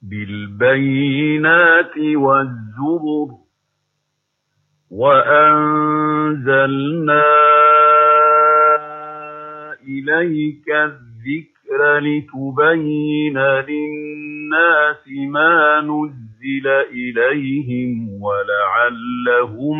بالبينات والزبر وأنزلنا إليك الذكر لتبين للناس ما نزل إليهم ولعلهم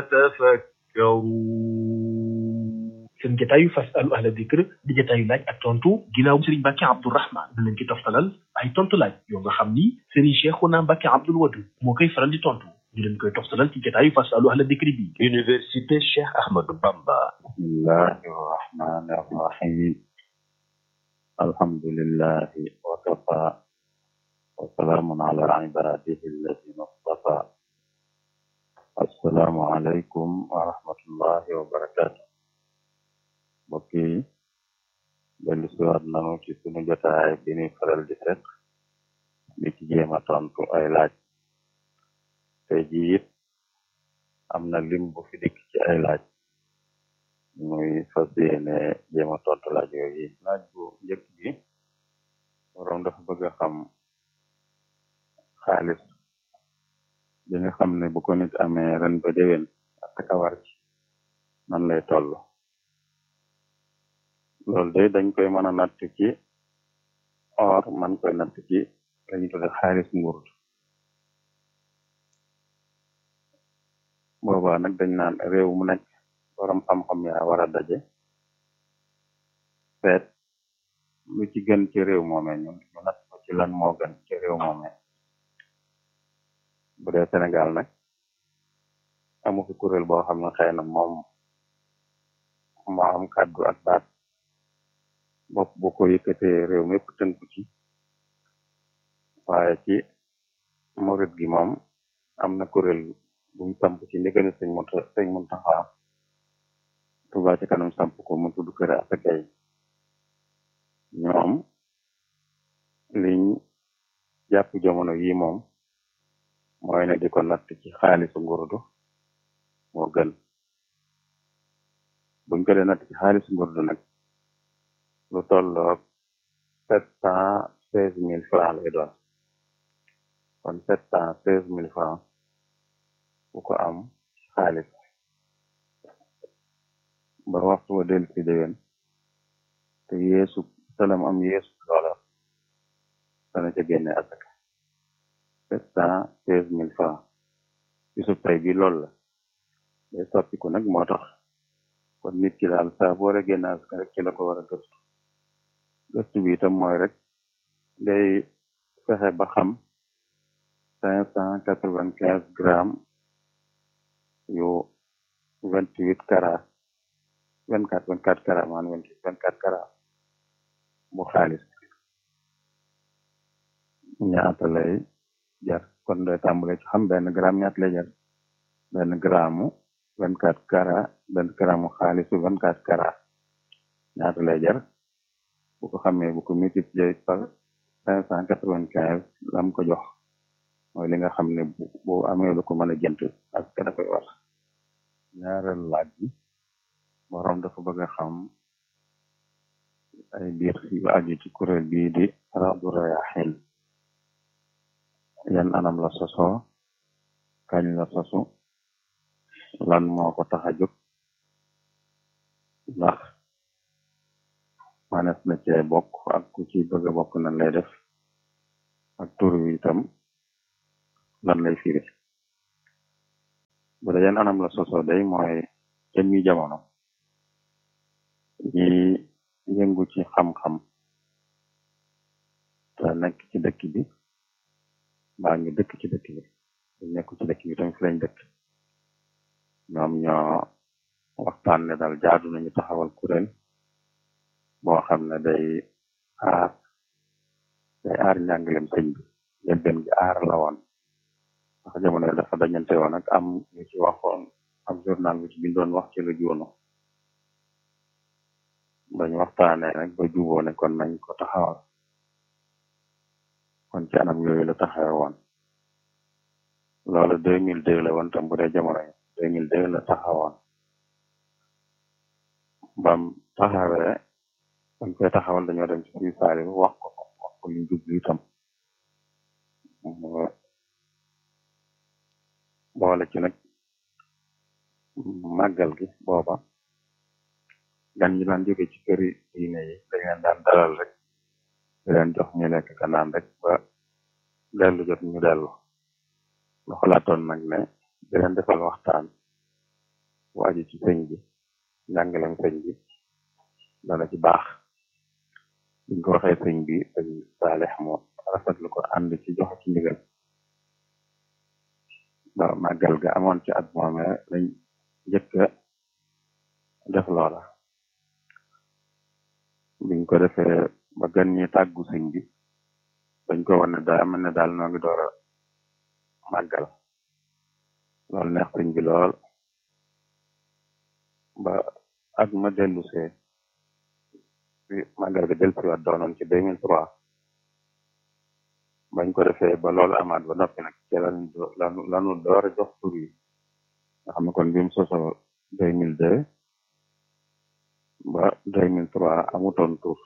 يتفكرون seen jataayu fasalu ahla dikr di jataayu laaj ak tontu ginnaaw Serigne Mbacke Abdourahmane da leen ci toftalal ay tontu laaj yoo nga xam ni Serigne Cheikhouna Mbacke Abdoul Wadud moo koy faral di tontu ñu leen koy toftalal ci jataayu fasalu ahla dikr bi Université Cheikh Ahmadou Bamba bismillahi rahmani rahim alhamdulillahi wa kafa wa salaamun ala ibadihi alladina istafa assalaamu aleykum wa rahmatullahi wa barakatu mbokk yi dellu siwaat nanu ci sunu jotaay bi ñuy faral di fekk di ci jéem a tontu ay laaj tey ji it am na lim bu fi dikk ci ay laaj muy fas yéene jéem a tontu laaj yooyu laaj bu njëkk bi borom dafa bëgg a xam xaalis bi nga xam ne bu ko nit amee ren ba déwén ak kawar ci nan lay toll loolu day dañ koy mën a natt ci or man koy natt ci lañu tudde xaalis nguur boobaa nag dañ naan réew mu nekk borom xam-xam yaa war a daje seet lu ci gën ci réew moome ñu ñu natt ko ci lan moo gën ci réew moome bu dee Sénégal nag amu fi kuréel boo xam ne xëy na moom moo am kàddu ak baat bopp bu ko yëkkatee réew mépp tënku ci waaye ci murit gi moom am na kuréel buñ samp ci ndigali sëñ Muntaxa sëñ Muntaxa Tuubaa ci kanam samp ko mu tudd kër asakay ñoom liñ jàpp jamono yi moom mooy ne di ko natt ci xaalisu ngurdu moo gën buñ ko dee natt ci xaalisu ngurdu nag lu tolloog sept cent seize mille francs lay doon kon sept cent seize mille francs bu ko am xaalis ba waxtu wa del ci déwén te yeesu salam am yeesu loola dana ca génne asaka sept cent seize mille francs bisub tey bi loolu la day soppiku nag moo tax kon nit ki daal saa boo war a génne asaka rek ci la ko war a gëstu gëstu bi itam mooy rek day fexe ba xam cinq cent quatre vingt quinze grammes yu vingt huit carats vingt quatre vingt quatre carats man vingt vingt quatre carats bu xaalis ñaata lay jar kon day tàmbale ci xam benn gramme ñaata lay jar benn gramme vingt quatre carats benn gramme xaalisu vingt quatre carats ñaata lay jar bu ko xamee bu ko multiplier par cinq cent quatre vingt quinze lam ko jox mooy li nga xam ne bu bu amee lu ko mën a jënt ak ka da koy war ñaareel laaj bi borom dafa bëgg a xam ay biir yu aju ci kuréel bii di Rawdu Rayaahiin yan anam la sosoo kañ la sosu lan moo ko tax a jóg ndax manes na cee bokk ak ku ci bëgg a bokk nan lay def ak tur wi itam lan lay firi bu dee yan anam la sosoo day mooy jëmmi jamono ñi yëngu ci xam-xam te nekk ci dëkk bi mbaa ñu dëkk ci dëkk bi ñu nekk ci dëkk bi tam fi lañ dëkk ñoom ñoo waxtaan ne daal jaadu nañu taxawal kuréel boo xam ne day aar day aar njàngalem sëñ bi njëlbeen gi aar la woon ndax jamono dafa dañante woon ak am ñu ci waxoon am journal bu ci bindoon wax ci lu juunu bañ waxtaanee nag ba juboo ne kon nañ ko taxawal kon ci anam yooyu la taxawe woon loolu deux mille deux la woon tam bu dee jamono yi deux mille deux la taxawoon bam taxawee dañ koy taxawal dañoo dem ci suñu saali wax ko wax ko liñ jublu itam ci nag màggal gi booba gan ñi daan jóge ci këri diine yi dañ leen daan dalal rek di leen jox ñu lekk ka naan rek ba dellu jot ñu dellu lu xalaatoon nag ne di leen defal waxtaan bu aju ci sëñ bi njàngalem sëñ bi dana ci baax biñ ko waxee sëñ bi sëñ Saalix moo rafetlu ko ànd ci joxe ci ndigal ba màggal ga amoon ci at moome lañ njëkk a def loola biñ ko defee ba gan ñi tàggu sëñ bi dañ ko wane daa mel ne daal noo ngi door a màggal loolu neex sëñ bi lool ba at ma dellu see bi màggal ga del siwaat doonoon ci deux mille trois bañ ko defee ba loolu amaat ba noppi nag ci lan lanu lanu door a jox tur yi nga xam ne kon bi mu sosoo deux mille deux ba deux mille trois amutoon tur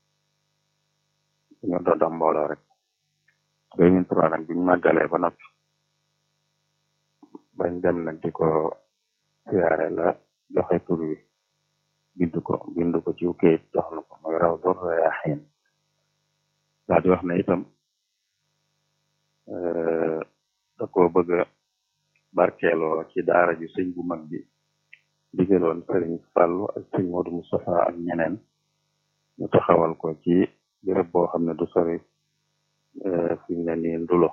ñu doon am mbooloo rek deux mille trois nag biñu màggalee ba noppi bañ dem nag di ko siyaare la joxe tur wi bindu ko bindu ko ci kayit jox na ko mooy raw dor rayaaxiin daal di wax ne itam da ko bëgg a barkeeloo ci daara ju sëñ bu mag bi digaloon sëriñ Fàllu ak sëñ Moodu Mustafa ak ñeneen ñu taxawal ko ci béréb boo xam ne du sori fi mu ne nii ndulo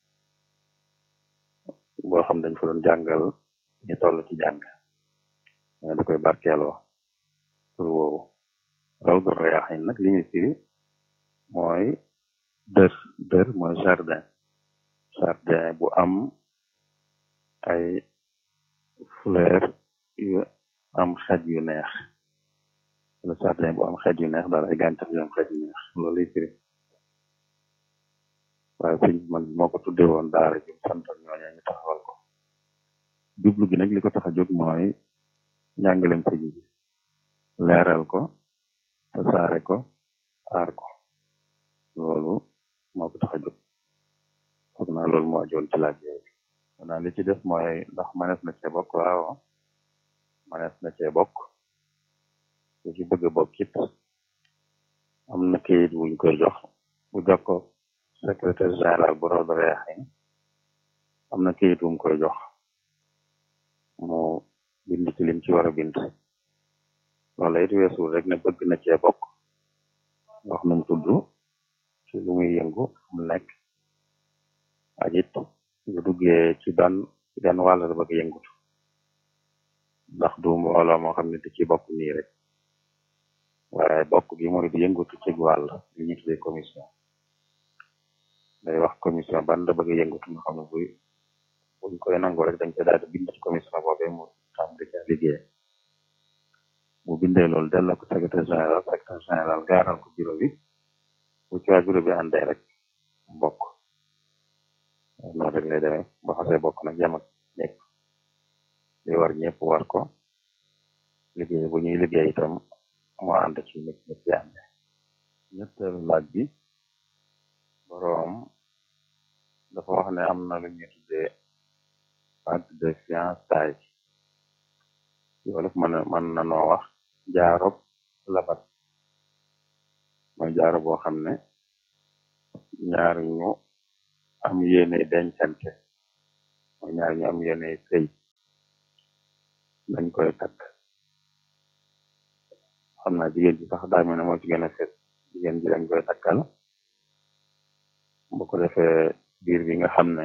boo xam dañ fa doon jàngal ñu toll ci jàng da koy barkeeloo tur woowu raw du rayaaxin nag li ñu firi mooy dër dër mooy jardin jardin bu am ay fleur yu am xet yu neex wala jardin bu am xet yu neex daal ay gàncax yu am xet yu neex loolu lay firi waaye sëñ man moo ko tudde woon daara ji santal ñooñu ñu taxawal ko jublu gi nag li ko tax a jóg mooy njàngalem sëñ bi leeral ko tasaare ko aar ko loolu moo ko tax a jóg foog naa loolu moo ajoon ci laaj yooyu xanaa li ci def mooy ndax manees na cee bokk waaw manees na cee bokk ku ci bëgg a bokk it am na kayit wuñ koy jox bu jox ko secrétaire général bu Rawdu Rayaahiin am na kayit wuñ koy jox mu bind ci lim ci war a bind loolu it weesul rek ne bëgg na cee bokk wax nu mu tudd ci lu muy yëngu mu nekk ak it bu duggee ci ban ci gan wàll la bëgg yëngut ndax du mbooloo moo xam ne di ci bokk nii rek waaye bokk gi mooy di yëngutu ci wàll li ñu tuddee commission day wax commission ban la bëgg yëngutu nga xam ne buy buñ koy nangu rek dañ koy daal di bind ci commission boobee mu tàmbali ca liggéey bu bindee loolu delloo ko secrétaire général secrétaire général gaaral ko bureau bi bu ci waa bureau bi àndee rek bokk noonu rek lay demee ba xasee bokk nag jam ak ñëpp li war ñëpp war ko liggéey bu ñuy liggéey itam mu ànd ci ñëpp ñëpp ci ànd ñetteelu laaj bi boroom dafa wax ne am na lu ñuy tuddee acte de fiançailles wolof mën mën na noo wax jaarob labat mooy jaaro boo xam ne ñaar ñu am yéene dencante mooy ñaar ñu am yéene sëy dañ koy takk xam naa jigéen ji sax daa mel ne moo ci gën a fet jigéen ji dañ koy takkal bu ko defee biir bi nga xam ne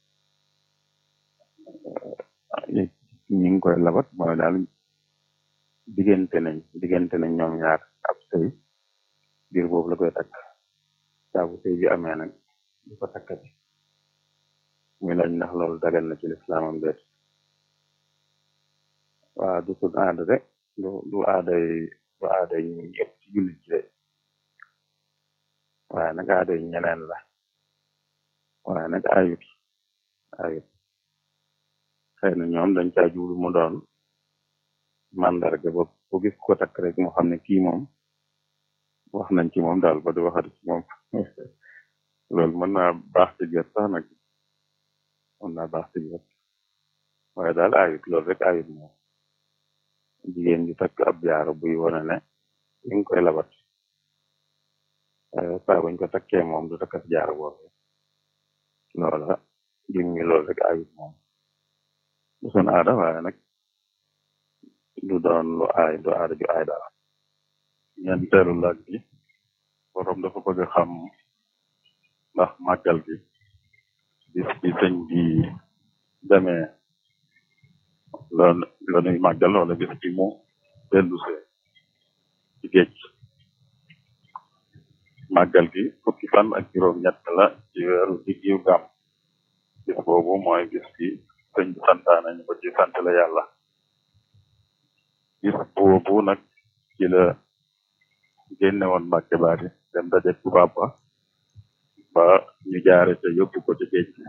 ñi ngi koy labat mooy daal diggante nañ diggante nañ ñoom ñaar ab sëy biir boobu la koy takk saa bu sëy bi amee nag di ko takkati muy laaj ndax loolu dagal na ci lislaamam déet waa du sud aada de du du aaday du aaday ñu ñëpp ci jullit ci de waaye nag aaday ñeneen la waaye nag ayut ayut xëy na ñoom dañ caa jublu mu doon mandarga ba bu gis ko takk rek mu xam ne kii moom wax nañ ci moom daal ba du waxati ci moom loolu mën naa baax ci biir sax nag mën naa baax ci biir waaye daal ayut loolu rek ayut moom jigéen ji takk ab jaaro buy wane ne li nga koy labat saa buñ ko takkee moom du takkas jaaro boobu loola jim ngi loolu rek ayut moom du sun aada waaye nag du doon lu aay du aada ju aay daal ñeenteelu laaj bi borom dafa bëgg a xam ndax màggal gi bis bi sëñ bi demee la la nuy màggal wala bis bi mu dellusee ci géej màggal gi fukki fan ak juróom ñett la ci weeru diggiw gàmm bis boobu mooy bis bi sëñ bi santaane ñu ko ci sant la yàlla bis boobu nag ci la génne woon Mbàkke Baari dem daje tubaab ba ba ñu jaare ca yóbbu ko ci géej gi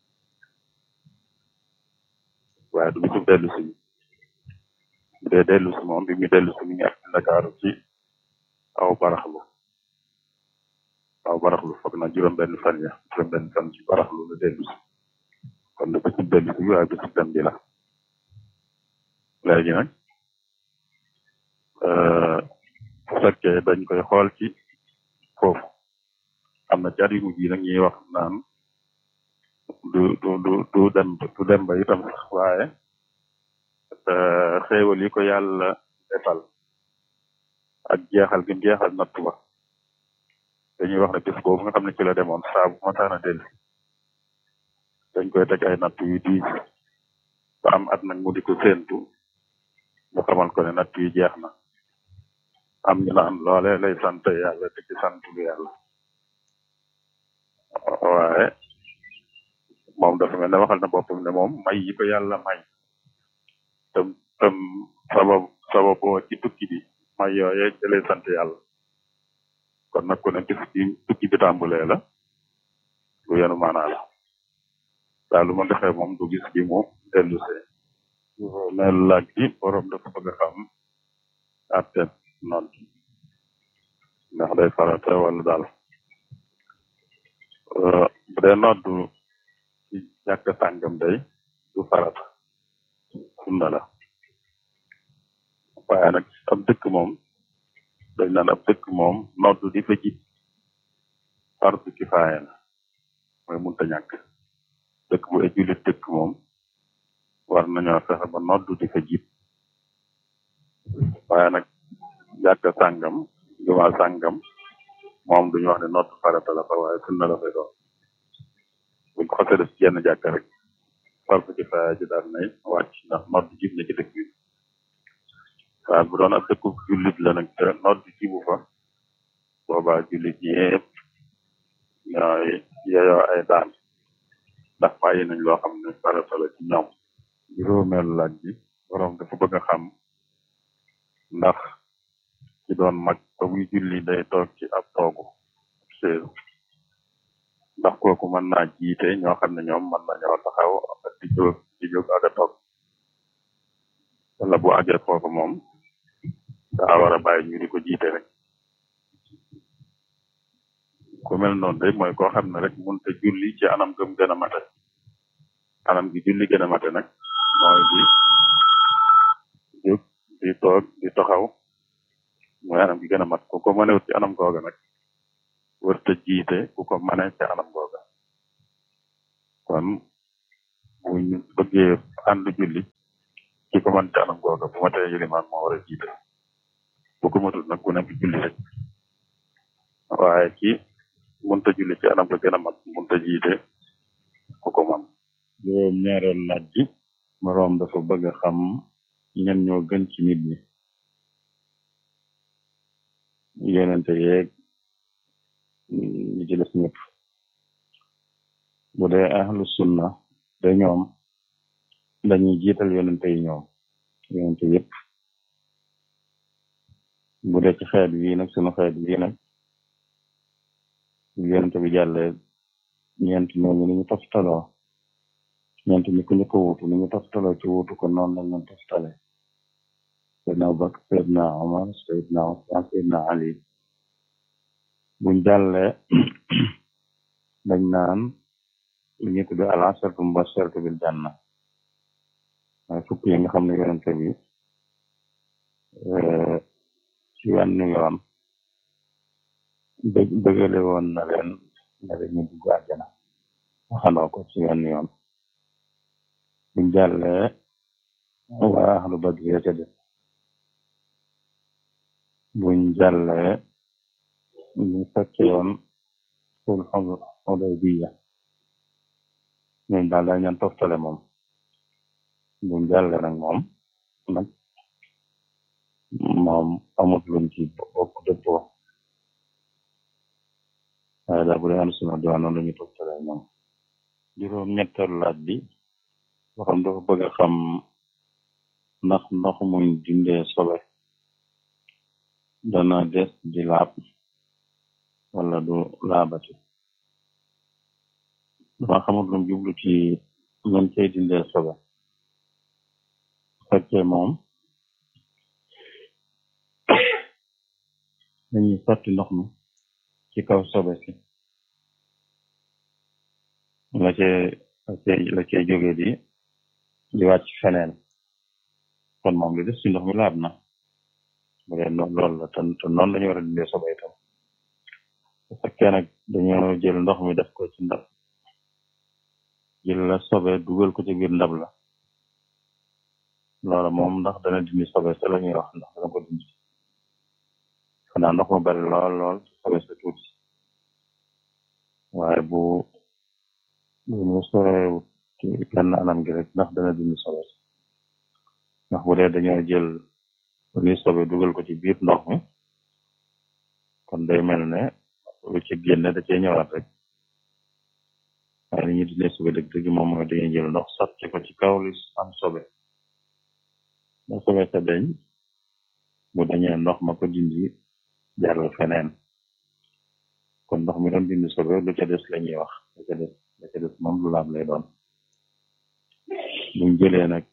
waaye du bisu dellu si bu dee dellu si moom bi mu dellu si mi ngi ak Ndakaaru ci aw baraxlu aw baraxlu foog na juróom benn fan ya juróom benn fan ci baraxlu la dellu si kon du bisu dellu si waaye bisu dem bi la léegi nag bu fekkee dañ koy xool ci foofu am na jar yu mujj yi nag ñuy wax naan du du du du dem du dem ba itam sax waaye xéewal yi ko yàlla defal ak jeexal gi jeexal nattu ba dañuy wax ne bis boobu nga xam ne ci la demoon saa bu mataana dellu dañ koy teg ay nattu yu diis ba am at nag mu di ko séentu mu xamal ko ne nattu yi jeex na am ñu naan loole lay sant yàlla te ci sant lu yàlla waaye moom dafa mel ne waxal na boppam ne moom may yi ko yàlla may tam tam sabab sababoo ci tukki bi may yooye ci lay sant yàlla kon nag ku ne bis bi tukki bi tàmbulee la lu yenu maanaa la daal lu ma defee moom du gis bi mu dellu see mel laaj bi borom dafa bëgg a xam atte noon ndax day farata wala daal bu dee noddu ci jàkk sàngam day du farata sunna la waaye nag ab dëkk moom dañ naan ab dëkk moom noddu di fa jib fardu kifaaya la mooy munta ñàkk dëkk bu ay jullit dëkk moom war nañoo fexe ba noddu di fa jib waaye nag jàkk sàngam jumaa sàngam moom duñu wax ne noddu farata la fa waaye sunna la fay doon buñ ko xasee def ci yenn jàkk rek fardu kifaaya ji daal nay wàcc ndax noddu jib na ci dëkk bi waaye bu doon ab dëkku jullit la nag te noddu jibu fa boobaa jullit ñëpp ñooy yeyoo ay daan ndax bàyyi nañ loo xam ne farata la ci ñoom juróomeelu laaj bi borom dafa bëgg a xam ndax ci doon mag ba muy julli day toog ci ab toogu seeru ndax kooku mën naa jiite ñoo xam ne ñoom mën nañoo taxaw ak di jóg di jóg ak a toog wala bu àggee foofu moom daa war a bàyyi ñu di ko jiite rek ku mel noonu day mooy koo xam ne rek mënut a julli ci anam gëm gën a mate anam gi julli gën a mate nag mooy di jóg di toog di taxaw mooy anam gi gën a mat ku ko mënewut ci anam googa nag wërta jiite ku ko mëne ci anam googa kon buñ bëggee ànd julli ki ko mën ci anam googa bu matee yilimaan moo war a jiite bu ko matut nag ku nekk julli rek waaye ki mënta julli ci anam ga gën a mat mënta jiite ku ko man juróom ñaareel laaj bi moroom dafa bëgg a xam ñen ñoo gën ci nit ñi yonente yeeg ñi ci des ñëpp bu dee ahlu sunna de ñoom dañuy jiital yonente yi ñoom yonente yëpp bu dee ci xeet wi nag sunu xeet wi nag yonente bi jàllee ñeent ñooñu ni ñu toftaloo ñeent ñi ku ñu ko wutu ni ñu toftaloo ci wutu ko noonu lañ leen toftale Seydina Abubakar Seydina Omar Seydina Usmaan Seydina Ali buñ jàllee dañ naan li ñu tudde al asharatu mubashsharatu bil janna mooy fukk yi nga xam ne yonente bi ci wenn yoon dë dëgale woon na leen ne dañu dugg àjjana waxandoo ko ci wenn yoon buñ jàllee waa ahlu badri ya ca des buñ jàllee ñu fekke woon sulhul Hudaybiya ñooñu daal dañ leen toftale moom buñ jàllee nag moom nag moom amut luñ ci bokk dëppoo waaye daal bu dee am suna doon noonu lañu toftale ñoom juróom ñetteelu laaj bi boo xam dafa bëgg a xam ndax ndox muñ dindee sobe dana des di laab wala du laabati dama xamut lum jublu ci luñ cay dindee sobe fekkee moom dañuy sotti ndox mi ci kaw sobe si la cee la cee la cee jóge di di wàcc feneen kon moom li des ci ndox mi laab na bu dee noonu loolu la te te noonu lañu war a dindee sobe itam bu fekkee nag dañoo jël ndox mi def ko ci ndab jël la sobe dugal ko ci biir ndab la loola moom ndax dana dindi sobe sa la ñuy wax ndax dana ko dindi xanaa ndox mu bari lool lool sobe sa tuuti waaye bu bu ñu sorewut ci genn anam gi rek ndax dana dindi sobe sa ndax bu dee dañoo jël li sobe dugal ko ci biir ndox mi kon day mel ne lu ci génne da cee ñëwaat rek waaye li ñu dindee sobe dëgg dëgg moom mooy dañuy jël ndox sotti ko ci kaw li am sobe ba sobe sa deñ bu dañee ndox ma ko dindi jàll feneen kon ndox mi doon dindi sobe lu ca des la ñuy wax lu ca des lu ca des moom lu laab lay doon buñ jëlee nag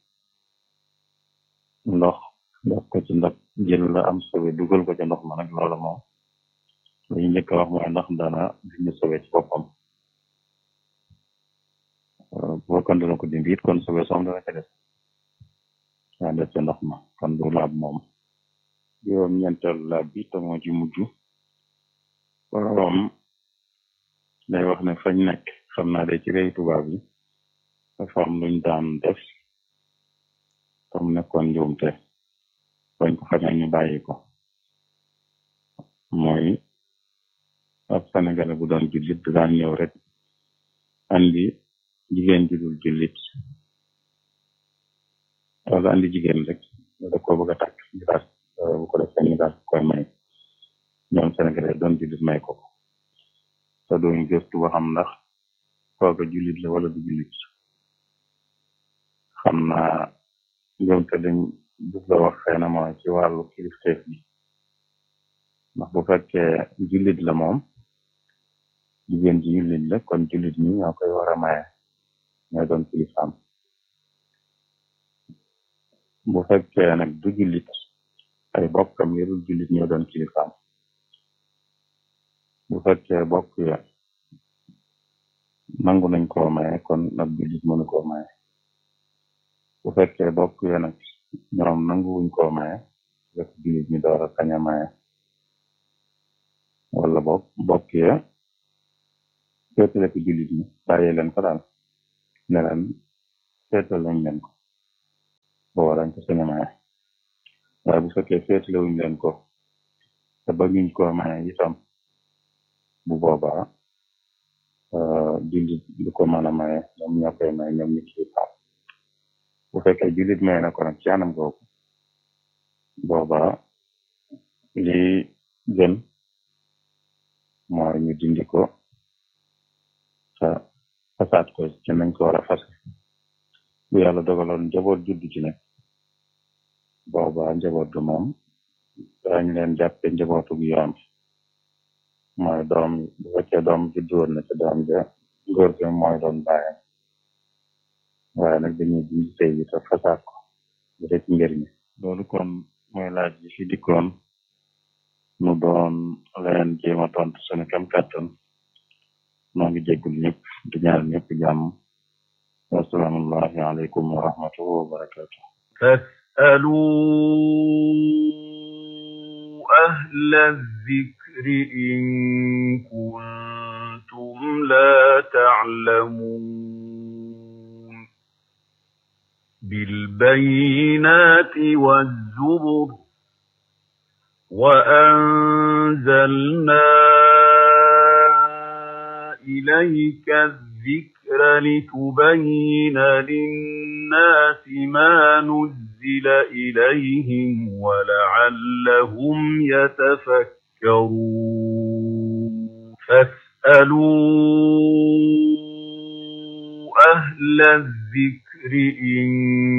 ndox def ko ci ndab jël la am sobe dugal ko ca ndox ma nag loolu moom lu ñu njëkk a wax mooy ndax dana dindi sobe ci boppam bu fekkoon dana ko dindi it kon sobe soom dana ca des yaa des ca ndox ma kon du laab moom juróom ñeenteelu laab bi te moo ci mujj boroom day wax ne fañ nekk xam naa de ci réew tubaab yi dafa am luñ daan def tam nekkoon njuumte bañ ko xamee ñu bàyyi ko mooy ab sénégalais bu doon jullit daan ñëw rek andi jigéen ju dul jullit wala andi jigéen rek da ko bëgg a tàkk ñu daal bu ko defee ñu daal koy may ñoom sénégalais doon jullit may ko te duñ gëstu ba xam ndax kooka jullit la wala du jullit xam naa ñoom te dañ bugg la wax xëy na mooy ci wàllu kilifteef bi ndax bu fekkee jullit la moom jigéen ji jullit la kon jullit ñi ñoo koy war a maye ñooy doon kilifaam bu fekkee nag du jullit ay bokkam yi dul jullit ñoo doon kilifaam bu fekkee bokk ya nangu nañ koo maye kon nag jullit mënu koo maye bu fekkee bokk ya nag ñoom nanguwuñ koo maye rek jullit ñi door a kañ a maye wala bokk bokk ya féetale ko jullit ñi bàyyi leen ko daal ne leen féetal lañ leen ko booba dañ ko sañ a maye waaye bu fekkee féetale wuñ leen ko te bëgguñ koo maye itam bu boobaa jullit du ko mën a maye ñoom ñoo koy maye ñoom ñi ci faam bu fekkee jullit maye na ko nag ci anam googu boobaa li gën mooy ñu dindi ko te fasaat ko ci nañ ko war a fas bu yàlla dogaloon njaboot juddu ci nag boobaa njaboot du moom dañ leen jàppe njabootu gu yoon mooy doom bu fekkee doom juddu woon na ci doom ja góor gi mooy doon bàyyam waaye nag dañuy dindi tey bi te fasaat ko bu dee ci njëriñ loolu kon mooy laaj yi fi dikkoon nu doon leen jéem a tontu suñu kam kàttan noo ngi jéggul ñëpp di ñaar ñëpp jàmm wasalaamullahi aleykum wa rahmatuhu wa barakatuh فاسألوا أهل الذكر إن كنتم لا تعلمون بالبينات والزبر وأنزلنا إليك الذكر لتبين للناس ما نزل إليهم ولعلهم يتفكرون فاسألوا أهل الذكر إن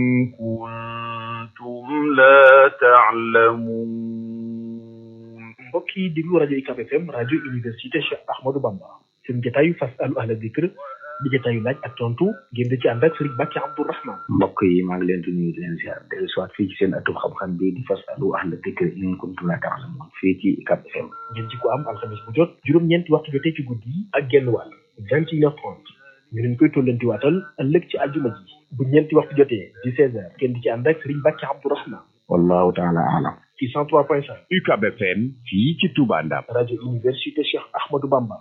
كنتم لا تعلمون mbokk yi déglu rajo UCAB FM rajo université Cheikh Ahmadou Bamba seen jotaayu fasalu ahla dikr di jotaayu laaj ak tontu ngeen di ci ànd ak Serigne Bakki Abdourahman mbokk yi maa ngi leen di nuyu di leen ziar dellu soit fii ci seen atub xam-xam bi di fasalu ahla dikr in kuntum la ta'lamun fii ci UCAB FM ngeen ci ko am alxames bu jot juróom-ñeenti waxtu jotee ci guddi yi ak genn wàll vingt et une heure trente ñu leen koy tollanti waatal ëllëg ci aljuma ji bu ñeenti waxtu jotee di seize heures ngeen di ci ànd ak Serigne Bakki Abdourahman wallahu taala alam ci cent trois point cinq UCAB FM fii ci Touba Ndam rajo université Cheikh Ahmadou Bamba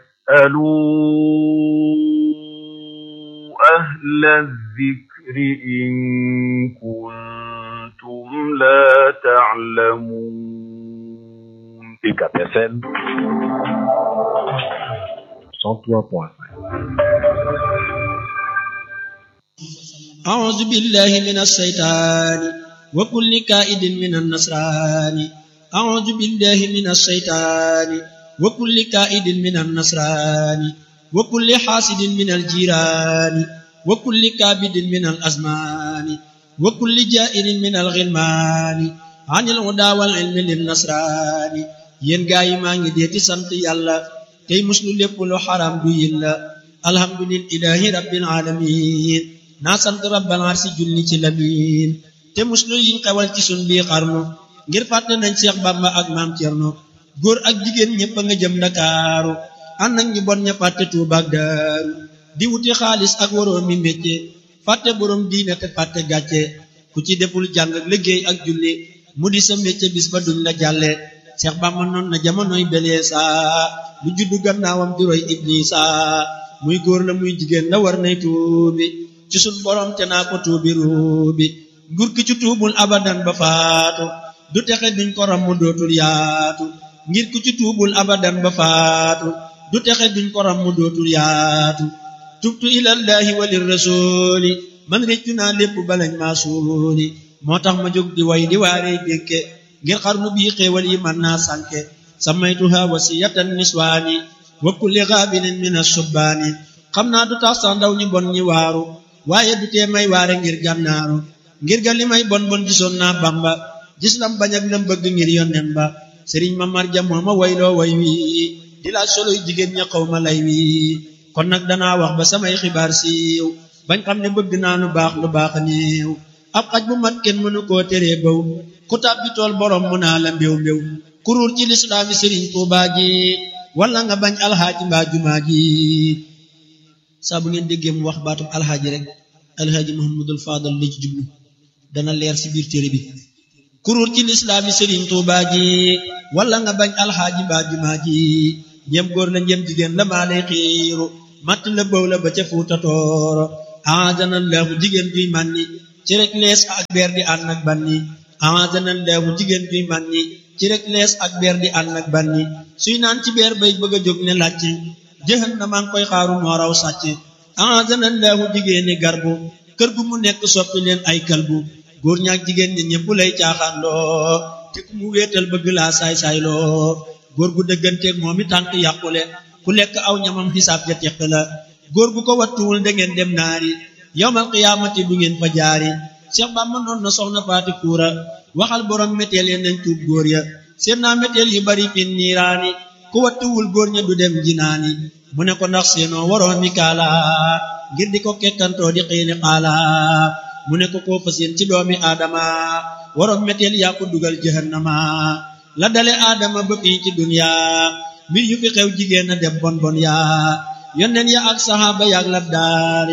فاسألوا أهل الذكر إن كنتم لا تعلمون UCAB FM cent trois point cinq أعوذ بالله من الشيطان وكل كائد من النصران أعوذ بالله من الشيطان وكل كائد من النصران وكل حاسد من الجيران وكل كابد من الأزمان وكل جائر من الغلمان عن الهدى والعلم للنصران yéen gaa yi maa ngi deeti sant yàlla tey muslu lépp lu xaram du yilla alhamdulillahi rabbil alamin naa sant rabbal arsi julli ci lamin te muslu yiñ xewal ci sun bii xarnu ngir fàtte nañ Seex Bamba ak maam Cerno góor ak jigéen ñëpp a nga jëm Ndakaaru ànd ak ñu bon ña fàtte Tuuba ak Daaru di wuti xaalis ak waroom mi métier fàtte boroom diine te fàtte gàcce ku ci deful jàng ak liggéey ak julli mu di sa métier bis ba duñ la jàlle Seex Bamba noon na jamonoy belee saa lu juddu gannaawam di roy Iblisa muy góor la muy jigéen la war nay tuubi ci sun borom te naa ko tuubi ruubi nguur ki ci tuubul abadan ba faatu du texe duñ ko ram mu dootul yaatu ngir ku ci tuubul abadan ba faatu du texe duñ ko ram mu dootul yaatu tubtu ilallahi walir rasuli man réccu naa lépp balañ maa suuli moo tax ma jóg di way di waaree dénke ngir xarnu bii xéewal yi man naa sànke samaytuha wasiyatan niswaani wa kulli gaabilin min asubbaani xam naa du tax sax ndaw ñu bon ñi waaru waaye du tee may waare ngir gànnaaru ngir ga li may bon bon gisoon naa bamba gis lam bañ ak lam bëgg ngir yonnen ba sëriñ ma marja moo ma wayloo way wi di laaj soloy jigéen ña xaw ma lay wi kon nag danaa wax ba samay xibaar siiw bañ xam ne bëgg naa lu baax lu baax néew ab xaj bu mat kenn mënu koo teree baw ku tàbbi tool borom mu naa la mbéw mbéw kuruur ci lislaami sëriñ tuubaa ji wala nga bañ alxaaji mbaa jumaa ji saa bu ngeen déggee mu wax baatum alxaaji rek alxaaji muhammadul faadal la ci jublu dana leer ci biir téere bi kuruur ci lislaami sëriñ tuubaa ji wala nga bañ alxaaji mbaa jumaa ji ñem góor la ñem jigéen la maa lay xiiru matt la bëw la ba ca fuuta tooro aadana laahu jigéen juy mànni ci rek lees ak beer di ànd ak banni aadana laahu jigéen juy mànni ci rek lees ak beer di ànd ak banni suy naan ci beer bay bëgg a jóg ne làcc jëxan na maa ngi koy xaaru moo raw sàcc aadana laahu jigéeni garbu kër gu mu nekk soppi leen ay kalbu góor ñaak jigéen ñi ñëpp lay caaxaan loo te ku mu wéetal bëgg laa saay-saay loo góor gu dëgganteeg moom i tànk yàqule ku lekk aw ñamam xisaab ja teq la góor gu ko wattuwul da ngeen dem naari yowmal qiyaamati du ngeen fa jaari Cheikh Bamba noon na soxna faati kuura waxal borom méteel ya nañ tuub góor ya seen naa méteel yu bari fin niiraani ku wattuwul góor ña du dem jinaani mu ne ko ndax seenoo waroon mi kaala ngir di ko kekkantoo di xiini xaala mu ne ko koo fa seen ci doomi aadama waroon méteel yaa ko dugal jahannama la dale aadama ba fii ci dunya mbir yu fi xew jigéen a dem bon bon yaa yonneen ya ak saxaaba yaak labdaar ya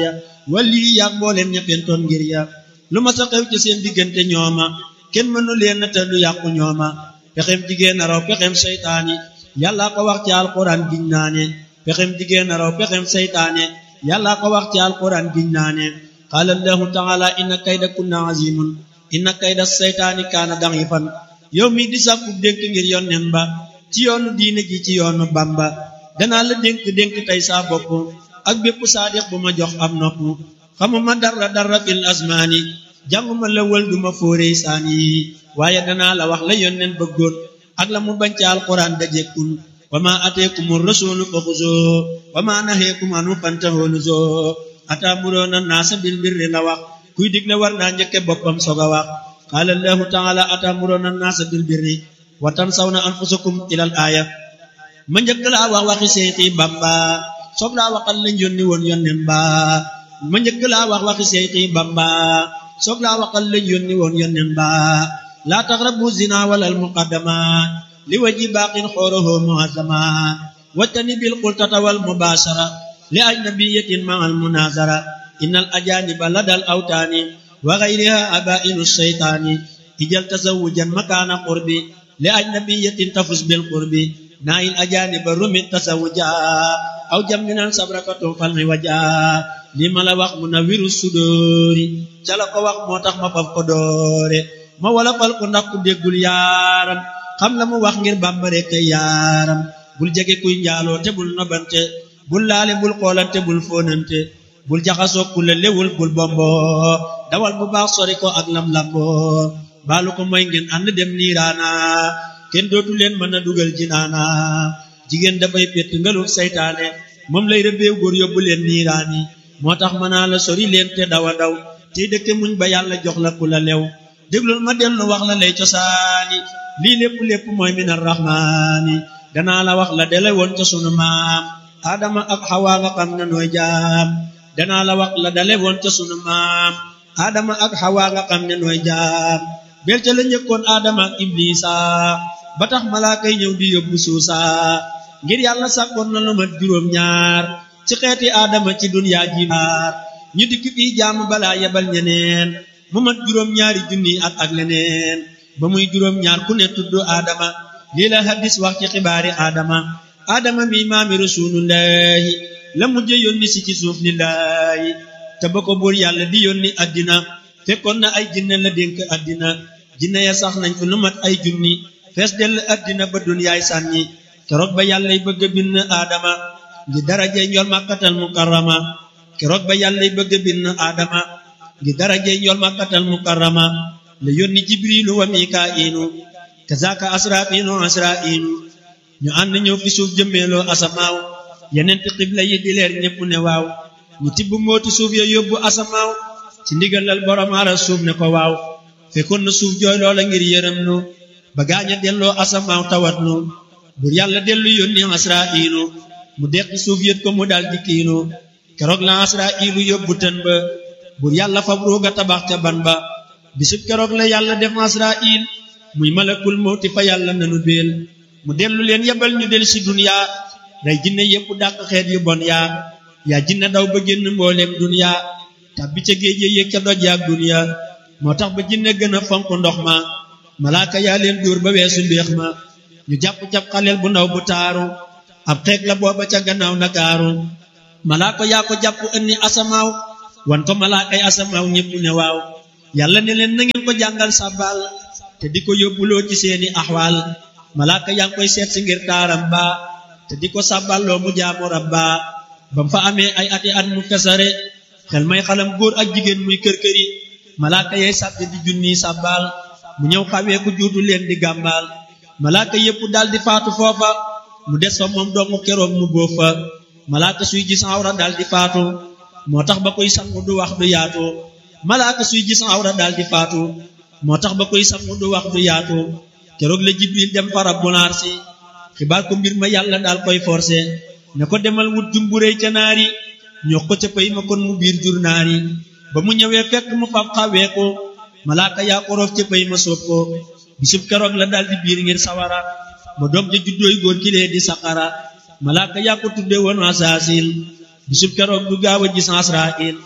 wali yaag mbooleem ña fentoon ngir ya lu ma sa xew ci seen diggante ñooma kenn mënu leen te du yàqu ñooma pexem jigéen a raw pexem seytaane yàlla ko wax ci alquran giñ naa ne pexem jigéen a raw pexem seytaane yàlla ko wax ci alquran giñ naa ne qaala allahu taala inna kayda kunna azimun inna kayda seytaani kaana da'ifan yow mi di sàkku dénk ngir yonnen ba ci yoonu diine ji ci yoonu bamba danaa la dénk dénk tey saa bopp ak bépp saadiq bu ma jox am nopp xamuma dara dara fil asmaani jànguma la wël duma fóoree saan yi waaye danaa la wax la yonnen bëggoon ak la mu bañ ci alquran dajekkun wa ma ateekumu rasulu fa xuzoo wa ma naheekum anu fantahoo nuzoo ataamuroona naasa bil birri la wax kuy digle war naa njëkke boppam soog a wax qaala allahu taala ataamuroona naasa bil birri wa tansawna anfusakum ilal aaya ma njëkk laa wax waxi seexi bamba soog laa waxal lañ yónni woon yonnen ba ma njëkk laa wax waxi seexi bamba soog laa waxal lañ yónni woon yonnen ba laa taqrabu zina walal muqaddama li waji baaqin xoorohoo muazama wattani bil qultata wal mubashara li ajnabiyatin ma al munazara innal ajaniba ladal awtaani wa ghayriha abainu shaytaani ijal tazawujan makaana qurbi li ajnabiyatin tafus bil qurbi naayil ajaniba rumit tasawuja aw jamminan sabrakatu falmi waja li ma la wax mu na wiru sudóori ca la ko wax moo tax ma faf ko doore ma wala fal ko ndax ku déggul yaaram xam la mu wax ngir bàmbare kay yaaram bul jege kuy njaaloo te bul nobante bul laale bul xoolante bul fóonante bul jaxasoo ku la lewul bul bombo dawal bu baax sori ko ak lam lambo baalu ko mooy ngeen ànd dem niiraana kenn dootu leen mën a dugal jinaana jigéen dafay pett ngaluk saytaane moom lay rëbbeew góor yóbbu leen niiraani moo tax mën naa la sori leen te dawa daw tey dëkke muñ ba yàlla jox la ku la lew déglul ma dellu wax la lay cosaani lii lépp lépp mooy minar rahmaani danaa la wax la dele woon ca sunu maam adama ak xawaa nga xam ne nooy jaam danaa la wax la dale woon ca sunu maam adama ak xawaa nga xam ne nooy jaam bel ca la njëkkoon adama ak iblisa ba tax malaaka yi ñëw di yóbbu suusa ngir yàlla sàkkoon na lu mat juróom ñaar ci xeeti adama ci dunyaa ji maar ñu dikk fii jaamu balaa yebal ñeneen mu mat juróom ñaari junni at ak leneen ba muy juróom ñaar ku ne tudd adama lii la hadis wax ci xibaari adama adama mi maami rasulullahi la mujje yónni si ci suuf lillahi te ba ko buur yàlla di yónni addina fekkoon na ay jinne la dénk addina jinne ya sax nañ ko lu mat ay junni fees dell addina ba dunyaay sànni keroog ba yàllay bëgg a bind adama ngi darajey njol makkatal mukarrama keroog ba yàllay bëgg a bind adama ngi darajey njol makkatal mukarrama la yónni jibrilu wa mikaa'ilu kazaka asrafiinu asra'iinu ñu ànd ñëw fi suuf jëmmeeloo asamaaw yeneenti xibla yi di leer ñépp ne waaw ñu tibb mooti suuf ya yóbbu asamaaw ci ndigalal borom aras suuf ne ko waaw fekkoon na suuf jooy loola ngir yërëm nu ba gaaña delloo asamaaw tawat nu bur yàlla dellu yónni asra'iilu mu deqi suuf yët ko mu dal di kiinu keroog la asra'iilu yóbbu tën ba bur yàlla fab ruuga tabax ca ban ba bisub keroog la yàlla def asra'il muy malakul mawti fa yàlla nanu béel mu dellu leen yebal ñu del si duniya rey jinne yépp dàq xeet yu bon yaa yaa jinne daw ba génn mbooleem duniya tàbbi ca géej ya yéeg ca doj yaak duniya moo tax ba jinne gën a fonk ndox ma malaaka yaa leen dóor ba weesu mbéex ma ñu jàpp cap xaleel bu ndaw bu taaru ab xeeg la booba ca gannaaw nakaaru malaaka yaa ko jàpp ënni asamaaw wan ko malaakay asamaaw ñépp ne waaw yàlla ne leen na ngeen ko jàngal sàbbaal te di ko yóbbuloo ci seeni axwaal malaaka yaa ngi koy seet si ngir taaram ba te di ko sàbballoo mu jaamu rabba bam fa amee ay ati at mu fesare xel may xalam góor ak jigéen muy kër-këri malaaka yay sàbbi di junni sàbbaal mu ñëw xawee ku juutu leen di gàmbaal malaaka yépp dal di faatu foofa mu des fa moom dongu keroog mu bóof fa malaaka suy gis awra dal di faatu moo tax ba koy sangu du wax du yaatu malaaka suy gis awra dal di faatu moo tax ba koy sangu du wax du yaatu keroog la jibril dem fa rabbul arsi xibaar ko mbir ma yàlla daal koy forcé ne ko demal wut jumburéy ca naari ñoo ko ca pay ma kon mu biir jur naari ba mu ñëwee fekk mu fab xawee ko malaaka yaa ko roof ca pay ma soob ko bisub keroog la daal di biir ngir sawara ba doom ja juddooy góor ki lee di saqara malaaka yaa ko tudde woon asaasil bisub keroog du gaaw a gis asrail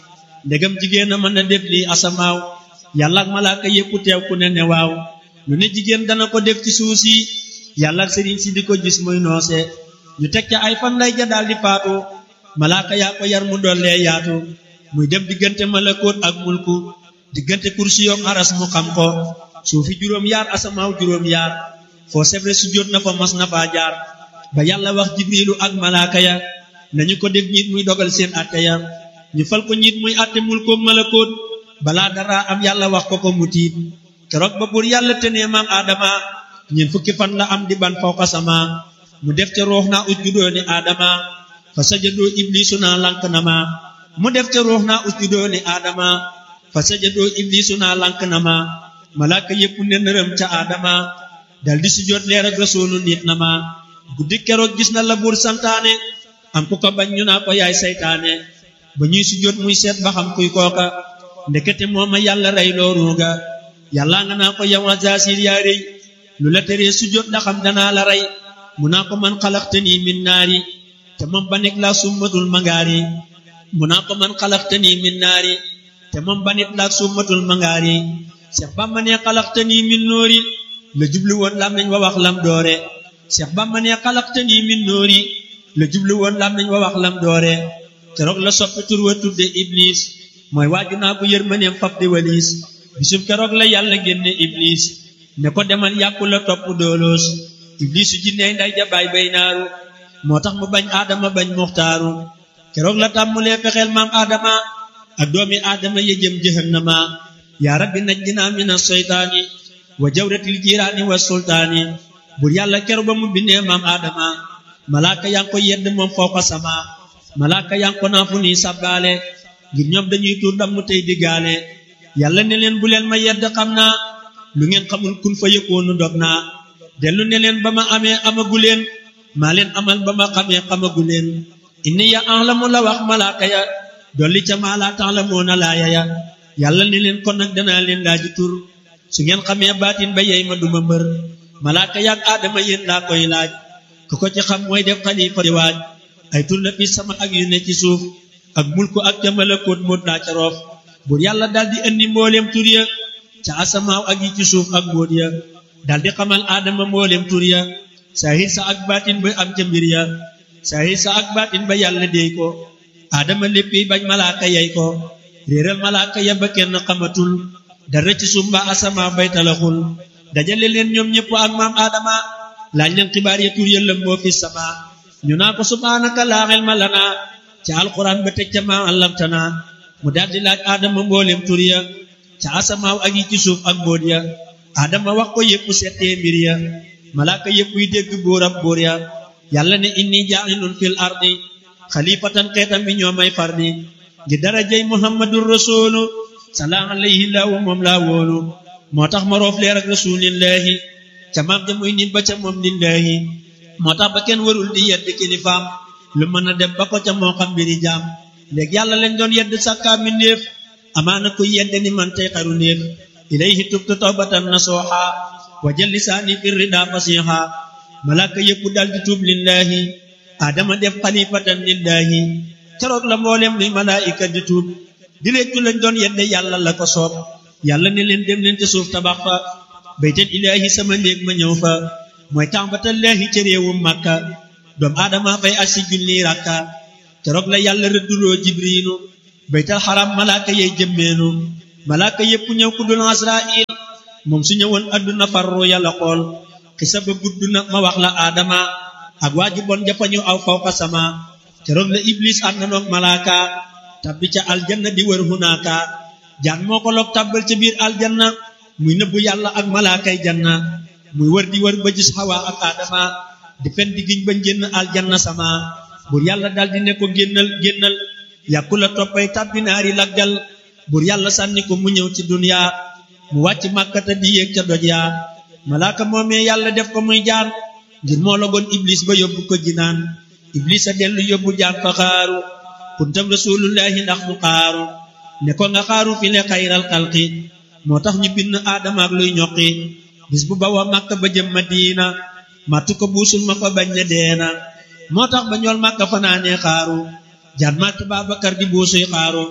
ndegam jigéen a mën a def lii asamaaw yàlla ak malaaka yépp teew ku ne ne waaw lu ne jigéen dana ko def ci suuf si yàlla ak sëriñ si di ko gis muy noose ñu teg ca ay fan lay ja daal di faatu malaaka yaa ko yar mu dollee yaatu muy dem diggante malakoot ak mulku diggante kursi yoom aras mu xam ko suufi juróom yaar asamaaw juróom yaar foo sebre su jot na fa mas na faa jaar ba yàlla wax jibrilu ak malaaka ya nañu ko def ñiit muy dogal seen atte ya ñu fal ko ñiit muy atte mulkoom malakoot balaa dara am yàlla wax ko ko mu tiit keroog ba buur yàlla tenee maam aadama ñeent fukki fan la am di ban fawqa sama mu def ca ruux naa usjudoo ni aadama fa sajadoo iblisu naa lank na ma mu def ca ruux naa usjudoo ni aadama fa sajadoo iblisu naa lank na ma malaaka yépp ne nërëm ca aadama dal di sujjóot leer ak rasuulu nit na ma guddi keroog gis na la buur santaane am ku ko bañ ñu naa ko yaay saytaane ba ñuy sujjóot muy seet ba xam kuy kooka ndekete mooma yàlla rey looruuga yàlla nga naa ko yow azasil yaa rëy lu la teree sujjóot ndax xam danaa la rey mu naa ko man xalaxtani min naari te moom ba nekk laa summatul mangaari mu naa ko man xalaxtani min naari te moom ba nit laa summatul mangaari Seex Bamba ne xalaxtani min noori la jublu woon lam nañ wa wax lam doore Seex Bamba ne xalaxtani min noori la jublu woon lam nañ wa wax lam doore keroog la soppi tur wa tudde Iblis mooy waaju naa ko yërmaneem fab di waliis bisub keroog la yàlla génne Iblis ne ko demal yàqu la topp dooloos Iblis su jinney nday jabaay bay naaru moo tax mu bañ aadama bañ muxtaaru keroog la tàmmulee fexeel maam aadama ak doomi aadama ya jëm jahannama yaa rabbi najjinaa mina seytaani wa jawratil jiiraani wa sultaani bur yàlla keroog ba mu bindee maam aadama malaaka yaa ngi ko yedd moom fawqa sama malaaka yaa ngi ko naa fu nii sabbaale ngir ñoom dañuy tuur damm tey diggaale yàlla ne leen bu leen ma yedd xam naa lu ngeen xamul kun fa yëkkoonu dog naa dellu ne leen ba ma amee amagu leen maa leen amal ba ma xamee xamagu leen inni ya ahlamu la wax malaaka ya dolli ca maa laa ta'lamuuna laaya ya yàlla ne leen kon nag danaa leen laaji tur su ngeen xamee baatin ba yey ma duma mbër malaaka yaag aadama yéen laa koy laaj ku ko ci xam mooy def xalifa di waaj ay tur la fi sama ak yu ne ci suuf ak mulku ak ca malakoot moot laa ca roof buur yàlla daal di indi mbooleem tur ya ca asamaaw ak yi ci suuf ak mbóot ya daal di xamal aadama mbooleem tur ya saahir sa ak baatin ba am ca mbir ya saahir sa ak baatin ba yàlla déy ko aadama léppi bañ malaaka yey ko réeral malaaka ya ba kenn xamatul dara ci suuf mbaa asamaaw bay talaxul dajale leen ñoom ñëpp ak maam aadama laaj leen xibaar ya tur ya lëmboo fi sama ñu naa ko subhaanaka laa ilma lanaa ca alquran ba teg ca maa allamtana mu daldi laaj aadama mbooleem tur ya ca asamaaw ak yi ci suuf ak mbóot ya aadama wax ko yépp settee mbir ya malaaka yépp yi dégg bóorab bóor ya yàlla ne inni jaa'ilun fil ardi xalifatan xeetam bi ñoo may fardi ngi darajay muhammadur rasulu salaa alayhi laahu moom laa wóolu moo tax ma roof leer ak rasulillahi ca maam ja muy nit ba ca moom lillahi moo tax ba kenn warul di yedd kilifaam lu mën a dem ba ko ca moo xam mbiri jaam léegi yàlla lañ doon yedd sàkkaa mi néef amaana kuy yedd ni man tey xaru néef ilayhi tubtu tawbatan nasuha wa jël lisaani fi rida fasiha malaaka yëpp dal di tuub lillahi adama def xalifatan lillahi keroog la mboolem luy malaayika di tuub di réccu lañ doon yedde yàlla la ko soob yàlla ne leen dem leen ca suuf tabax fa baytal ilaahi sama néeg ma ñëw fa mooy tàmbatallaahi ca réewum màkka doom aadama fay aj si junni rakka keroog la yàlla rëdduloo jibriilu baytal xaram malaaka yey jëmmeenu malaaka yépp ñëw ku dul asrail moom su ñëwoon adduna farru yàlla xool xisa ba gudd na ma wax la aadama ak waa ji bon jafañu aw fawqa sama keroog la iblis ànd na noog malaaka tabbi ca aljanna di wër hunaaka jaan moo ko loog tàbbal ca biir aljanna muy nëbbu yàlla ak malaakay janna muy wër di wër ba gis xawa ak aadama di fen di giñ ba génn aljanna sama bur yàlla dal di ne ko génnal génnal yàkku la toppay tàbbi naari laggal bur yàlla sànni ko mu ñëw ci dunya mu wàcc màkkata di yéeg ca doj yaa malaaka moomee yàlla def ko muy jaan ngir moo logoon iblis ba yóbbu ko jinaan iblis a dellu yóbbu jaan fa xaaru kuntam rasulullahi ndax mu xaaru ne ko nga xaaru fi le xayral xalqi moo tax ñu bind aadama ak luy ñoqi bis bu bawa màkka ba jëm madina màttu ko buusul ma ko bañ ne deena moo tax ba ñool màkka fanaanee xaaru jaan màtt Baabakar di buusuy xaaru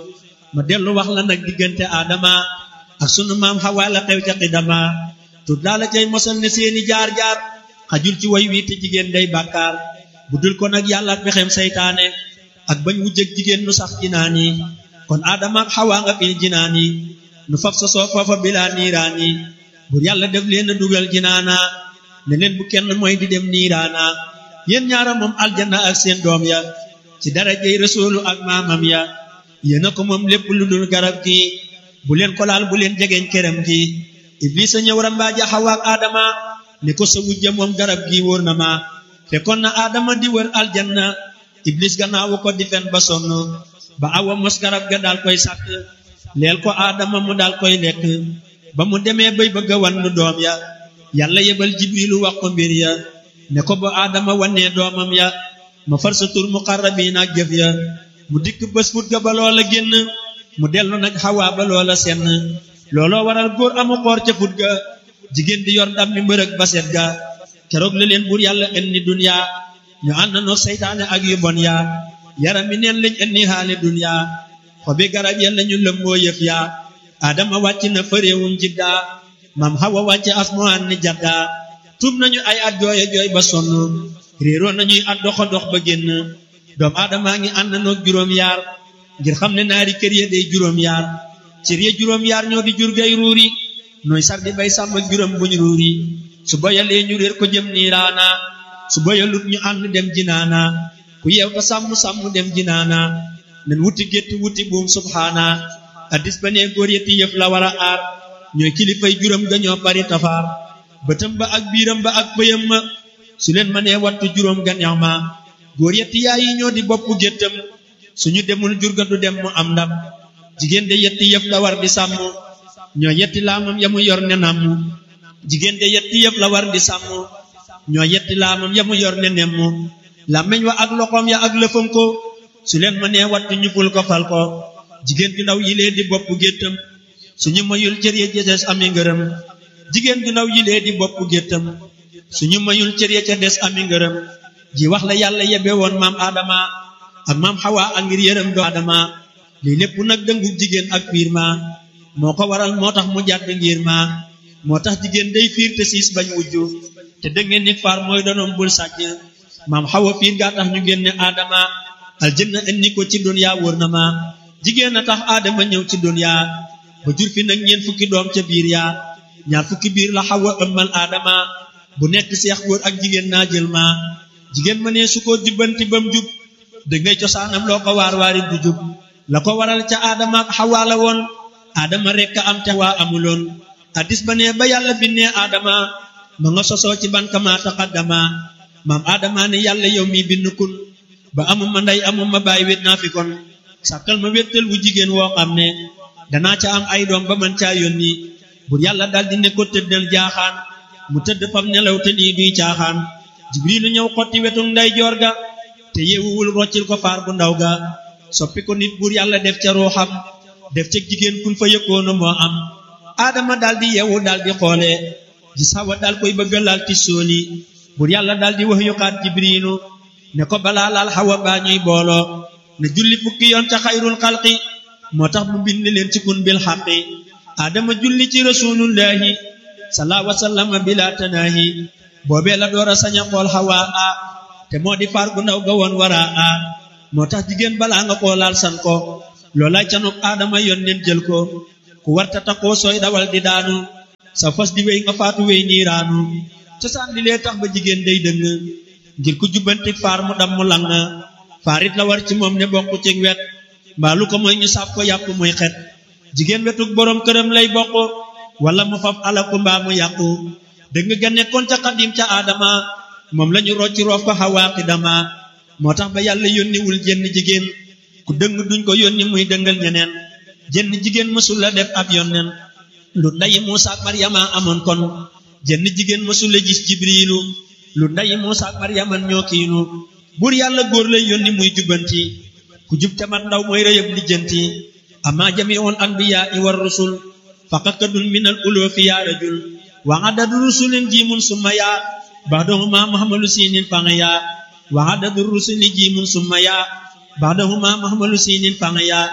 ma dellu wax la nag diggante aadama ak sunu maam xawaa la xew ca xidama tut laa la cay mosal ne seeni jaar-jaar xajul ci way wi te jigéen day bàkkaar bu dul ko nag yàlla ak pexem saytaane ak bañ wujjëg jigéen nu sax jinaan yi kon aadama ak xawaa nga fi jinaan yi nu fab sa soo foofa bilaa niiraan yi bur yàlla def leen a dugal jinaana ne leen bu kenn mooy di dem niiraana yéen ñaara moom aljanna ak seen doom ya ci darajey rasuulu ak maamam ya yéena ko moom lépp lu dul garab gi bu leen ko laal bu leen jegeeñ këram gi iblis a ñëw rambaaja xawa ak aadama ne ko sa wujja moom garab gi wóor na ma fekkoon na aadama di wër aljanna iblis gannaawu ko di fen ba sonn ba awa mos garab ga daal koy sàkk leel ko aadama mu daal koy lekk ba mu demee bay bëgg a wannu doom ya yàlla yebal jibrilu wax ko mbir ya ne ko ba aadama wannee doomam ya ma far sa tur muqarrabiin ak jëf ya mu dikk bés fut ga ba loola génn mu dellu nag xawaa ba loola senn looloo waral góor amu xoor ca fut ga jigéen di yor ndam mi mbërëg ba set ga keroog la leen buur yàlla indi duniya ñu ànd noo seytaane ak yu bon yaa yaram mi neen lañ indi xaali duniya xobi garab ya lañu lëmboo yëf yaa adama wàcc na fëréewum jidda mam xawa wàcc asmaan ni jadda tuub nañu ay at jooye jooy ba sonn réeroo nañuy at doxa dox ba génn doom aadamaa ngi ànd noog juróom yaar ngir xam ne naari kër ya day juróom yaar cër ya juróom yaar ñoo di jur gay ruuri nooy sar di bay sàmm juróom buñ ruuri su boyalee ñu réer ko jëm niiraana su boyalut ñu ànd dem jinaana ku yeew ta sàmm sàmm dem jinaana nen wuti gétt wuti buum subhaana addis ba nee góor yetti yëf la war a aar ñooy kilifay juróom ga ñoo bari tafaar bëtam ba ak biiram ba ak bëyam ma su leen mënee wattu juróom ga neex ma góor yetti yaay yi ñoo di bopp géttam suñu demul jur ga du dem mu am ndam jigéen de yetti yëf la war di sàmm ñoo yetti laamam ya mu yor ne namm jigéen de yetti yëf la war di sàmm ñoo yetti laamam ya mu yor ne nemm làmmeñ wa ak loxoom ya ak lëfam ko su leen mënee wattu ñu ful ko fal ko jigéen ju ndaw yilee di bopp géttam suñu mayul cër ya ca des ami ngërëm jigéen ju ndaw yilee di bopp géttam suñu mayul cër ya ca des ami ngërëm ji wax la yàlla yebe woon maam Adama ak maam Hawa ak ngir yërëm do Adama lii lépp nag dëngu jigéen ak fiir ma moo ko waral moo tax mu jàdd ngir ma moo tax jigéen day fiir te siis bañ wujju te dëngeen nit faar mooy donoom bul sàcc maam Hawa fiir gaa tax ñu génne Adama aljanna indi ko ci dunya wóor na ma jigéen a tax Adama ñëw ci dunya ba jur fi nag ñeent fukki doom ca biir yaa ñaar fukki biir la Hawa ëmmal Adama bu nekk seex góor ak jigéen naa jël ma jigéen ma ne su ko jubbanti bam jub da ngay cosaanam loo ko waar waari du jub la ko waral ca Adama ak Hawa la woon Adama rekk am te waa amuloon addis ba ne ba yàlla binnee Adama ma nga sosoo ci ban kama taqaddama maam Adama ne yàlla yow mi bind kun ba amuma ndey amuma baay wét naa fi kon sàkkal ma wéttal wu jigéen woo xam ne danaa ca am ay doom ba man caa yónni bur yàlla daldi ne ko tëddal jaaxaan mu tëdd fam nelaw te lii duy caaxaan jibrilu ñëw xotti wetu nday joor ga te yeewuwul roccil ko faar bu ndaw ga soppi ko nit bur yàlla def ca ruuxam def ca jigéen kun fa yëkkoona moo am aadama daldi yeewu daldi xoole gis Hawa dal koy bëgga laal ti sooli bur yàlla daldi wax yuxaat jibrilu ne ko balaa laal Hawa baa ñuy booloo ne julli fukki yoon ca xayrul xalqi moo tax mu bind leen ci kun bil xaqi aadama julli ci rasulullahi salaa wasallama bila tanaahi boobee la door a sañ a xool Hawa a te moo di faar gu ndaw ga woon wara a moo tax jigéen balaa nga koo laal san ko loolay canuk aadama yoon leen jël ko ku warta taxoo sooy dawal di daanu sa fas di wéy nga faatu wéy niiraanu cosaan li lee tax ba jigéen day dëng ngir ku jubbanti faar mu dam mu lang faarit la war ci moom ne bokk ci wet mbaalu ko mooy ñu sàpp ko yàpp muy xet jigéen wetuk boroom këram lay bokk wala mu faf alaku mbaa mu yàqu dëgg ga nekkoon ca xadim ca aadama moom lañu rocci roof ko xawaaqi dama moo tax ba yàlla yónniwul jenn jigéen ku dëng duñ ko yónni muy dëngal ñeneen jenn jigéen mësul la def ab yonneen lu ndayi Muusa ak Maryama amoon kon jenn jigéen mësul la gis jibriilu lu ndayi Muusa ak Maryama ñoo kiinu buur yàlla góor lay yónni muy jubbanti ku jub te mat ndaw mooy rëyëb lijjanti amma jamiul anbiyaa i war rusul faqakadun min al uloofi yaa rajul wa adadu rusulin jiimun summa yaa baxdahuma muhammalu siinin fanga yaa wa adadu rusuli jiimun summa yaa baxdahuma muhammalu siinin fanga yaa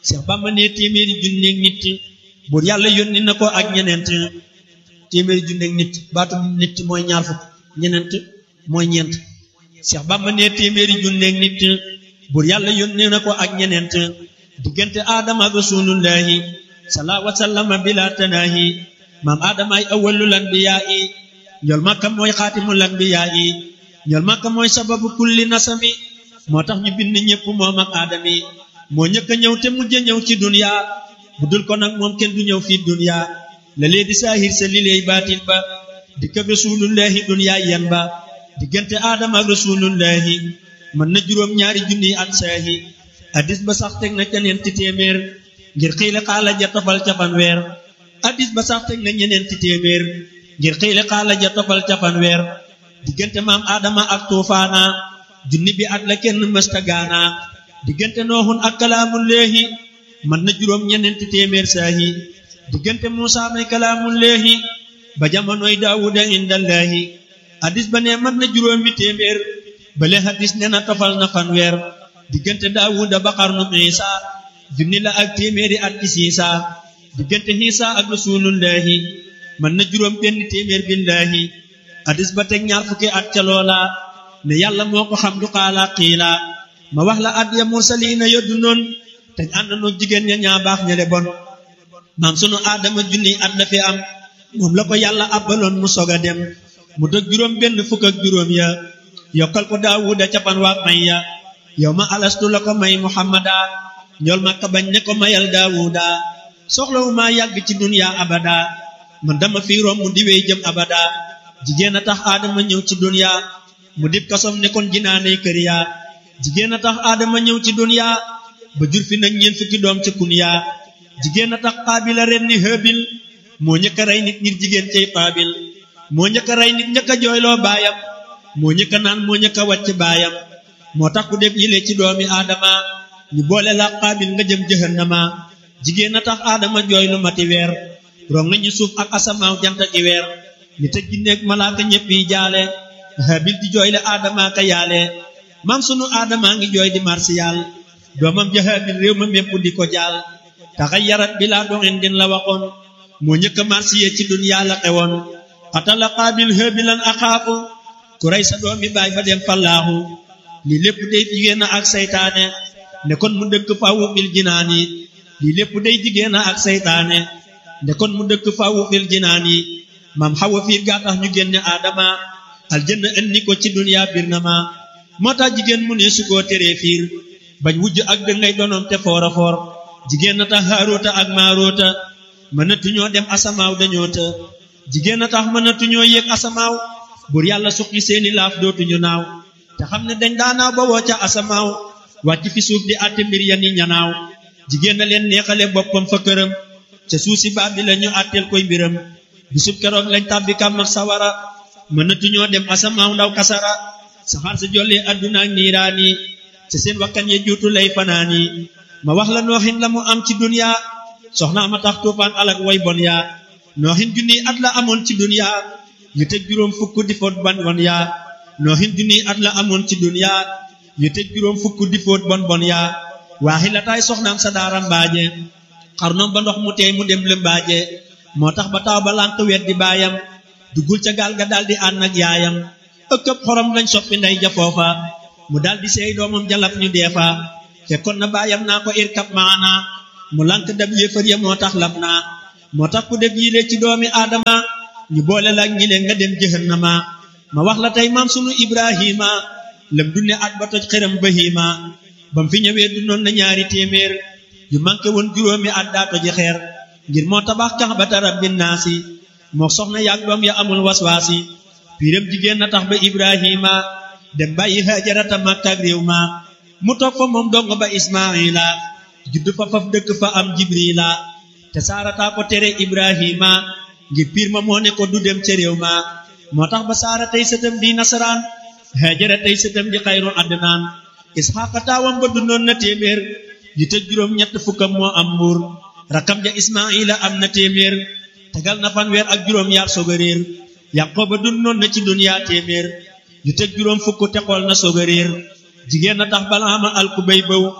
Seex Bàmba ne téeméeri junneeg nit buur yàlla yónni na ko ak ñeneent téeméeri junneeg nit baatu nit mooy ñaar fukk ñeneent mooy ñeent Seex Bàmba ne téeméeri junneeg nit buur yàlla yónni na ko ak ñeneent diggante aadama ak rasulullahi salaa wa sallama bila tanaahi maam aadama ay awwalul anbiyaa yi ñool makka mooy xaatimul anbiyaa yi ñool makka mooy sababu kulli nasami moo tax ñu bind ñépp moom ak aadami moo ñëkk a ñëw te mujj a ñëw ci dunya bu dul ko nag moom kenn du ñëw fii dunya la lee di saahir sa li leey baatin ba dikk ak rasulullahi dunya yan ba diggante aadama ak rasulullahi mën na juróom ñaari junniy at saahi addis ba sax teg na ca ñeenti téeméer ngir xiile xaala ja tofal ca fanweer addis ba sax teg na ñeneenti téeméer ngir xiile xaala ja tofal ca fanweer diggante maam aadama ak tuufaana junni bi at la kenn mësta gaana diggante nooxun ak kalaamullaahi mën na juróom ñeneenti téeméer saahi diggante muusa may kalaamullaahi ba jamonoy daawuda indallaahi addis ba ne mën na juróomi téeméer bale hadis ne na tofal na fanweer diggante daawuda ba xarnu isa junni la ak téeméeri at ci siisa diggante xiisa ak rasulullahi mën na juróom benn téeméer billaahi hadis ba teg ñaar fukki at ca loola ne yàlla moo ko xam du xaala xiila ma wax la at ya mursaliina yoddu noon te ànd noo jigéen ña ñaa baax ña le bon maam sunu aadama junni at la fi am moom la ko yàlla abbaloon mu sog a dem mu dëg juróom benn fukk ak juróom ya yokkal ko daawuda capan waak may ya yow ma alastu la ko may muhammada ñool ma ka bañ ne ko mayal daawuda soxlawu maa yàgg ci dunya abada man dama fi romb mu diwee jëm abada jigéen a tax aadama ñëw ci dunya mu dib kasom ne kon jinaaney kër ya jigéen a tax aadama ñëw ci dunya ba jur fi nag ñeent fukki doom ca kunya jigéen a tax xaabil a ren ni hëbil moo ñëkk a rey nit ngir jigéen cay xaabil moo ñëkk a rey nit ñëkk a jooyloo baayam moo ñëkk a naan moo ñëkk a wàcc baayam moo tax ku def yile ci doomi aadama ñu boole la xaabil nga jëm jëhannama jigéen a tax aadama jooy lu mati weer rong nañu suuf ak asamaaw jant ak weer ni te ginneeg malaaka ñépp yi jaale habil di jooyle aadama ka yaale maam sunu aadama ngi jooy di marsiyal doomam ja habil réew ma mépp di ko jaal taxa yarat bi laa doxin din la waxoon moo ñëkk a marsiye ci duniyaa la xewoon xatala xaabil habilan axaafu ku rey sa doomi baay fa dem fallaaxu lii lépp day jigéen a ak saytaane ne kon mu dëkk fawu bil jinaani lii lépp day jigéen a ak saytaane ne kon mu dëkk fawu bil jinaani maam xawa fiir gaa tax ñu génne aadama aljanna indi ko ci duniyaa bir na ma moo tax jigéen mu ne su koo teree fiir bañ wujj ak dëngay donoom te foora foor jigéen a tax haaroota ak maaroota mënatuñoo dem asamaaw dañoo të jigéen a tax mënatuñoo yéeg asamaaw bur yàlla suqi seeni laaf dootuñu naaw te xam ne dañ daanaaw ba woo ca asamaaw wàcc fi suuf di àtte mbir ya ni ñanaaw jigéen a leen neexale boppam fa këram ca suuf si baab bi la ñu àtteel koy mbiram bisub keroog lañ tàbbi kàmm ak sawara mënatuñoo dem asamaaw ndaw kasara saxaar sa jollee adduna ak niiraani ca seen wakkan ya juutu lay fanaani ma wax la nooxin la mu am ci dunya soxnaa ma tax tuufaan alak way bon yaa nooxin junniy at la amoon ci dunya yu tëj juróom fukk di foot bon bon yaa nooxin junniy at la amoon ci dunya yu tëj juróom fukk di foot bon bon yaa waaxi la taay soxnaam sa daara mbaaje xarnoom ba ndox mu teey mu dem lëmbaaje moo tax ba taw ba lànq wet di baayam duggul ca gaal ga daldi ànd ak yaayam ëkkëb xorom lañ soppi ndey ja foofa mu daldi seey doomam jalab ñu deefa fekkoon na baayam naa ko irkab maana mu lànk dab yéefar ya moo tax lab naa moo tax ku def yile ci doomi aadama ñu boole la ñi leen nga dem jëhannama ma wax la tey maam sunu ibrahima lëm dunne at ba toj xëram bahima bam fi ñëwee du noon na ñaari téeméer yu manqué woon juróomi at daa toji xeer ngir moo tabax kax ba tarab bin naasi moo soxna yaag doom ya amul waswaasi piiram jigéen na tax ba ibrahima dem bàyyi hajarata makka ak réew ma mu toog fa moom dong ba ismaila judd fa faf dëkk fa am jibrila te saarataa ko tere ibrahima ngir piir ma moo ne ko du dem ca réew ma moo tax ba saara tey sëtam di nasaraan hajara tey sëtam di xayru adnaan isxaqa taawam ba dundoon na téeméer yu tëj juróom ñett fukkam moo am mbuur rakam ja ismaila am na téeméer tegal na fanweer ak juróom yaar soog a réer yaqooba dundoon na ci duniyaa téeméer yu tëj juróom fukk te xool na soog a réer jigéen na tax balaama alku bay bëw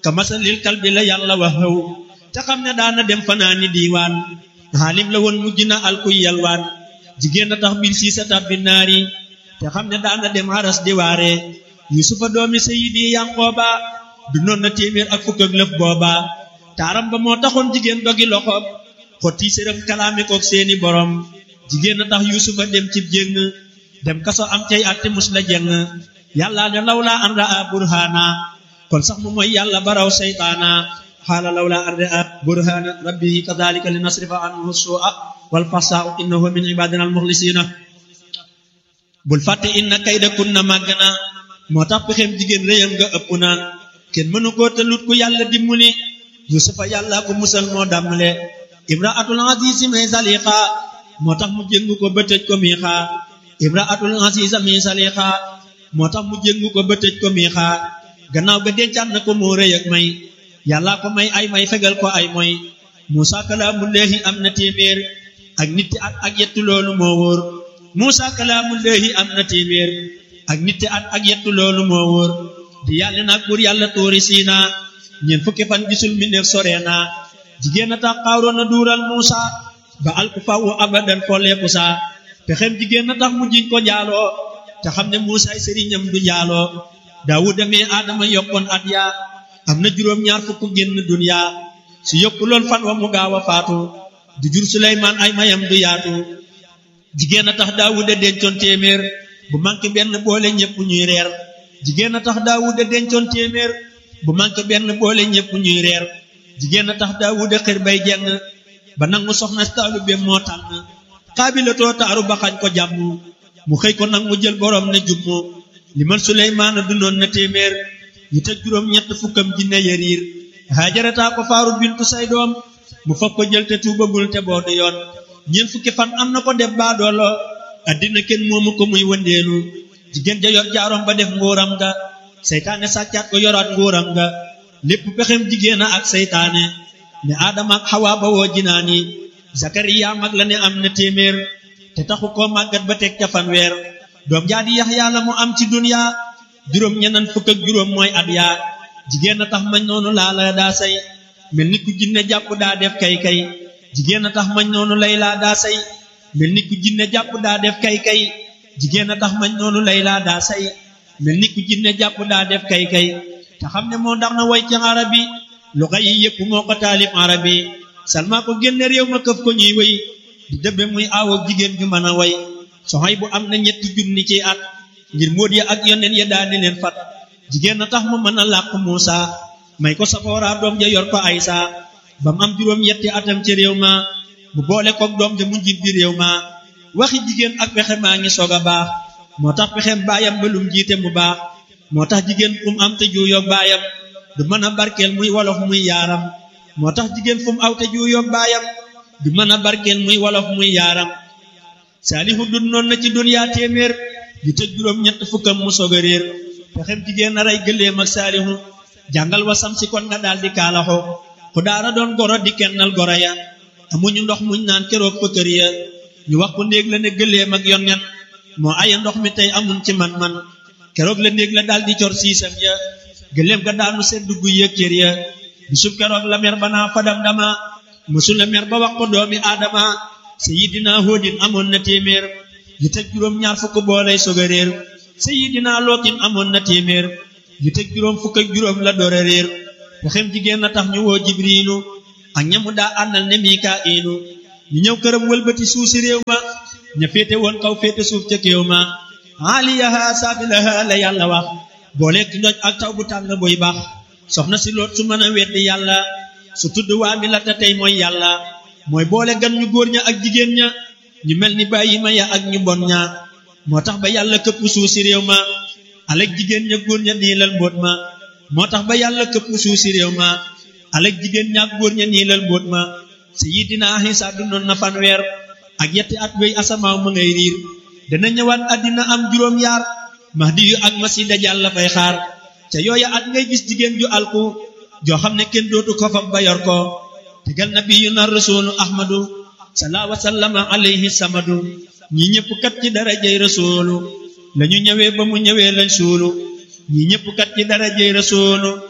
ka masalil kalbi la yàlla wax xëw te xam ne daana dem fanaani diiwaan xaalim la woon mujj na alkuy yalwaan jigéen a tax mbir sii sa tabbi naari te xam ne daana dem haras di waare yusufa doomi sayidi yanqooba du noon na téeméer ak fukk ak lëf booba taaram ba moo taxoon jigéen dogi loxoom xotti sërëm kalaame kook seeni borom jigéen a tax yusufa dem cib jéng dem kaso am cay atte mus la jeng yàlla ne lawla an raa burhana kon sax mu mooy yàlla baraw seytaana xaala lawla an raa burhana rabbihi kadalika li nasrifa anhu su'a wal fasaa innahu min ibadina al muxlisina bul fàtte inna kayda kunna màgg na moo tax pexem jigéen réyam nga ëpp na kenn mënu koo tëlut ku yàlla dimbali yusufa yàlla ko musal moo dàmmale imraatul azizi may saliqa moo tax mu jéngu ko ba tëj ko miixa imraatul aziza mi saliqa moo tax mu jéngu ko ba tëj ko miixa gannaaw ga dencaat na ko moo rëy ak may yàlla ko may ay may fegal ko ay moy muusa kalaamullaahi am na téeméer ak nitti at ak yettu loolu moo wóor muusa kalaamullaahi am na téeméer ak nitti at ak yettu loolu moo wóor di yàlla nag buur yàlla tóori siina ñeent fukki fan gisul mi neef sore naa jigéen a tax xaaroon na duural muusa ba alku fawu abadan folleeku saa pexem jigéen a tax mu jiñ ko njaaloo te xam ne muusa ay sëriñam du njaaloo daawuda mee aadama yokkoon at yaa am na juróom ñaar fukk génn duniya su yokku loon fan wa mu gaaw a faatu du jur suleymaan ay mayam du yaatu jigéen a tax daawuda dencoon téeméer bu manqué benn boole ñépp ñuy reer jigéen a tax daawuda dencoon téeméer bu manqué benn boole ñépp ñuy reer jigéen a tax daawuda xër bay jeng ba nangu soxna taalu be moo tànn xaabilatoo taaru ba xañ ko jàmm mu xëy ko nag mu jël borom ne jummu li man suleymaana dundoon na téeméer yu teg juróom ñett fukkam jinne yariir haajarataa ko faaru bintu say doom mu fab ko jël te tuubagul te boo du yoon ñeent fukki fan am na ko def baadoolo addina kenn moomu ko muy wëndeelu jigéen ja yor jaarom ba def nguuram nga seytaane sàccaat ko yoraat nguuram nga lépp pexem jigéen a ak seytaane ne aadama ak xawaa ba woo jinaani zakariya mag la ne am na téeméer te taxu koo màggat ba teg ca fanweer doom jaa di yaxyaa la mu am ci duniya juróom ñenan fukk ak juróom mooy at yaa jigéen a tax mañ noonu laa la daa say mel ni ku jinne jàpp daa def kay kay jigéen a tax mañ noonu lay laa daa say mel ni ku jinne jàpp daa def kay kay jigéen a tax mañ noonu lay laa daa say mel ni ku jinne jàpp daa def kay kay te xam ne moo ndax na way ci arabi lu xay yi yëpp moo ko taalif arabi salma ko génne réew ma këf ko ñuy way di dëbbe muy aawoo jigéen ju mën a way soxay bu am na ñetti junni ci at ngir móot ya ak yoneen ya daani leen fat jigéen a tax mu mën a làq Muusa may ko safoora doom ja yor ko Aysa ba mu am juróom yetti atam ci réew ma mu boole koog doom ja mu njit bi réew ma waxi jigéen ak pexe maa ngi soog a baax moo tax pexem baayam ba lum jiite mu baax moo tax jigéen fu mu am te juuyoog baayam du mën a barkeel muy wolof muy yaaram moo tax jigéen fu mu aw te juuyoog baayam du mën a barkeel muy wolof muy yaaram saalihu dun noon na ci duniyaa téeméer yu tëj juróom ñett fukkam mu soog a réer pexem jigéen a rey gëléem ak saalihu jàngal wasam si kon nga daal di kaalaxo ku daara doon goro di kennal goro ya amuñu ndox muñ naan keroog fa kër ya ñu wax ko néeg la ne gëléem ak yonnen moo aya ndox mi tey amuñ ci man-man keroog la néeg la daal di cor siisam ya gëléem ga daanu sedd guy yëg cër ya bisub keroog la mer ba naa fadam dama musu la mer ba wax ko doomi aadama sayidina hóodin amoon na téeméer yu teg juróom ñaar fukk boolay soog a réer sayidina lootin amoon na téeméer yu teg juróom fukk ak juróom la door a réer pexem jigéen na tax ñu woo jibriilu ak ñamu daa àndal ne mikaa'ilu ñu ñëw këram wëlbati suuf si réew ma ña féete woon kaw féete suuf ca kéew ma aaliyaha saafilaha la yàlla wax booleeg ndoj ak taw bu tàng buy baax soxna si loot su mën a weddi yàlla su tudd waa mi la te tey mooy yàlla mooy boole gan ñu góor ña ak jigéen ña ñu mel ni bàyyi ma ya ak ñu bon ña moo tax ba yàlla këpp suuf si réew ma alek jigéen ña góor ña niilal mbóot ma moo tax ba yàlla këpp suuf si réew ma alek jigéen ña ak góor ña niilal mbóot ma sayidina Isa dundoon na fanweer ak yetti at wéy asamaaw ma ngay riir dana ñëwaat àddina am juróom yaar mahdi yu ak masi dajal la fay xaar ca yooya at ngay gis jigéen ju alku joo xam ne kenn dootu ko fab ba yor ko tegal nabiyuna rasulu ahmadu salaa wa sallama alayhi samadu ñi ñëpp kat ci darajay rasulu lañu ñëwee ba mu ñëwee lañ suulu ñi ñëpp kat ci darajay rasulu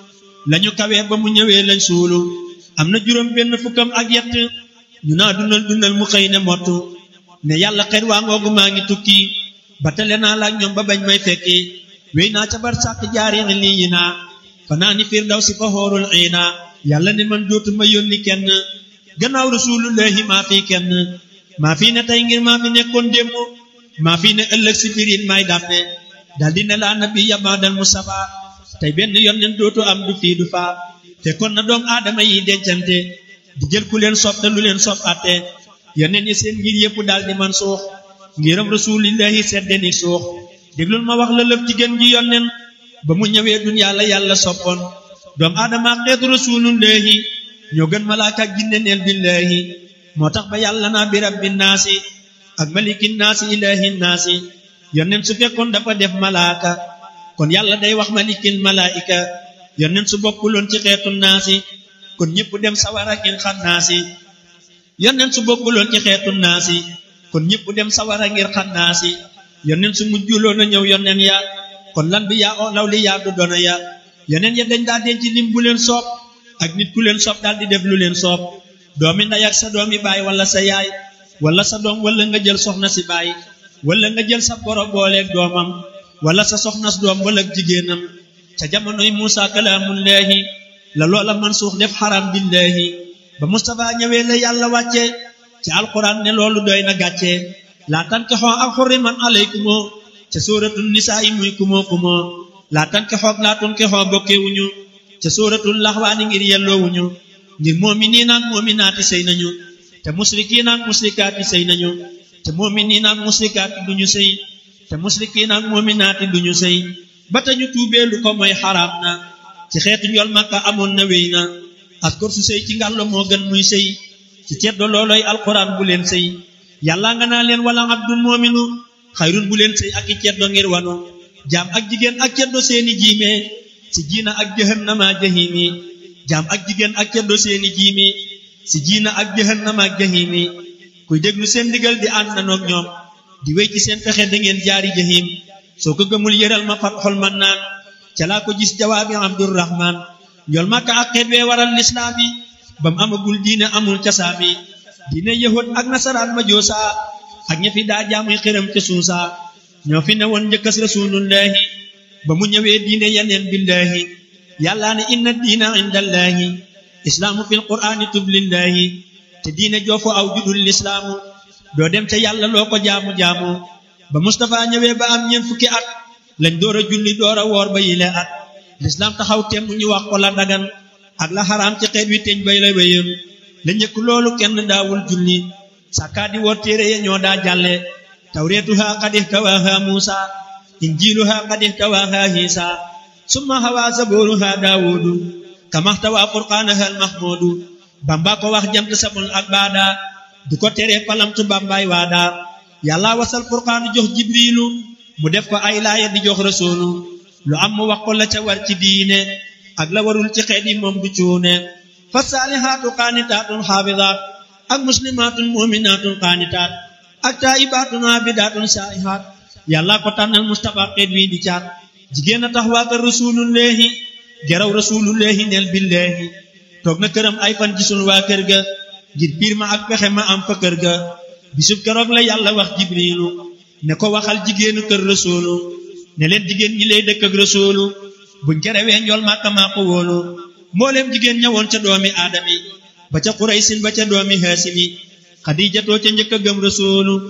lañu kawee ba mu ñëwee lañ suulu am na juróom benn fukkam ak yett ñu naa dundal dundal mu xëy ne mottu ne yàlla xet waa ngoogu maa ngi tukki ba tele naa laak ñoom ba bañ may fekki wéy naa ca bar sàkk jaari lii yi naa fanaa ni fiir daw si fa xoorul iina yàlla ne man dootuma yónni kenn gannaaw rasulullahi maa fi kenn maa fi ne tey ngir maa fi nekkoon démb maa fi ne ëllëg si birin may dàmme daldi ne laa nabi yamaadal mustafa tey benn yonneen dootu am du fii du faa fekkoon na doom aadama yi dencante di jël ku leen sopp te lu leen sopp atte yonneen yi seen ngir yëpp daal di man suux ngiram rasulillahi sedde ni suux déglul ma wax la lëf ci gën ji yonneen ba mu ñëwee duniyaa la yàlla soppoon doom aadama xeetu rasulullahi ñoo gën malaaka ak jinne neel billahi moo tax ba yàlla naa bi rabbi naasi ak maliki naasi ilahi naasi yonneen su fekkoon dafa def malaaka kon yàlla day wax malikil malaika yonneen su bokkuloon ci xeetu naasi kon ñëpp dem sawara ngir xam naasi yonneen su bokkuloon ci xeetu naasi kon ñëpp dem sawara ngir xam naasi yonneen su mujjuloon a ñëw yonneen ya kon lan bi yaa o law li yaa du dona ya yonneen ya dañ daa denc lim bu leen soob ak nit ku leen soob daal di def lu leen soob doomi ndey ak sa doomi baay wala sa yaay wala sa doom wala nga jël soxna si baay wala nga jël sa boro booleeg doomam wala sa soxnas doom wala jigéenam ca jamonoy Muusa kalaamullaahi la loola man suux def xaram billaahi ba Mustafa ñëwee la yàlla wàcce ci alquran ne loolu doy na gàcce laa tankixoo ak xurriman alaykumoo ca sóoratul nisaa yi muy kumoo kumoo laa tankixoog laa tunkixoo bokkewuñu ca sóoratul laxwaani ngir yelloowuñu ngir moominiin ak moominaati sëy nañu te musrikiin ak musrikaati sëy nañu te moominiin ak musrikaati duñu sëy te musrikiin ak moominaati duñu sëy ba tañu tuubee lu ko mooy xaraam na ci xeetu njol makka amoon na wéy na askor su sëy ci ngàllo moo gën muy sëy ci ceddo looloy alquran bu leen sëy yàlla nga naa leen wala abdul moominu xayrun bu leen sëy ak i ceddo ngir wanu jaam ak jigéen ak ceddo seeni jiime si jiina ak jahannama jahimi jaam ak jigéen ak ceddo seeni jiimi si jiina ak jahannama ak jahimi kuy déglu seen ndigal di ànd nanoog ñoom di wéy ci seen pexe da ngeen jaari jahim soo ko gëmul yëral ma fat xol man naan ca laa ko gis jawaabi abdurrahman njol makka ak xeet wee waral lislaam yi ba mu amagul diine amul casaami diine yahud ak nasaraan ma joosa ak ña fi daa jaamuy xiram ca suusa ñoo fi ne woon njëkkas rasulullahi ba mu ñëwee diine yeneen billahi yàllaa ne inna diina indallahi islaamu fil qur'aani tublillahi te diine joofu aw judul lislaamu doo dem ca yàlla loo ko jaamu-jaamu ba Mustafa ñëwee ba am ñeent fukki at lañ door a julli door a woor ba yile at lislaam taxaw temm ñu wax ko la dagan ak la xaraam ci xeet wi teñ bay la wéyoon la njëkk loolu kenn daawul julli sàkkaa di woor téere ya ñoo daa jàlle tawreetuha qad ihtawaaha muusa injiiluha qad ihtawaaha hiisa summa hawaa zabooruha daawudu kamaxtawaa furqaanaha almahmuudu bamba ko wax jamt samul ak baada du ko tere palamtu bambaay waada yàlla wasal furqaanu jox jibriilu mu def ko ay laaya di jox rasuulu lu am mu wax ko la ca war ci diine ak la warul ci xeet yi moom du cuune fa saalihaatu qaanitaatun xaafidaat ak muslimaatun muminaatun qaanitaat ak taayibaatun aabidaatun saa'ihaat yàlla ko tànnal mustafa xeet wi di caat jigéen a tax waa kër rasulullahi geraw rasulullahi neel billahi toog na këram ay fan gisul waa kër ga ngir piir ma ak pexe ma am fa kër ga bisub keroog la yàlla wax jibriilu ne ko waxal jigéenu kër rasuulu ne leen jigéen ñi lay dëkk ak rasuulu buñ kerewee njool màkka maa ko wóolu mbooleem jigéen ñawoon ca doomi aadami ba ca xuraysin ba ca doomi haasimi xadiijatoo ca njëkk a gëm rasuulu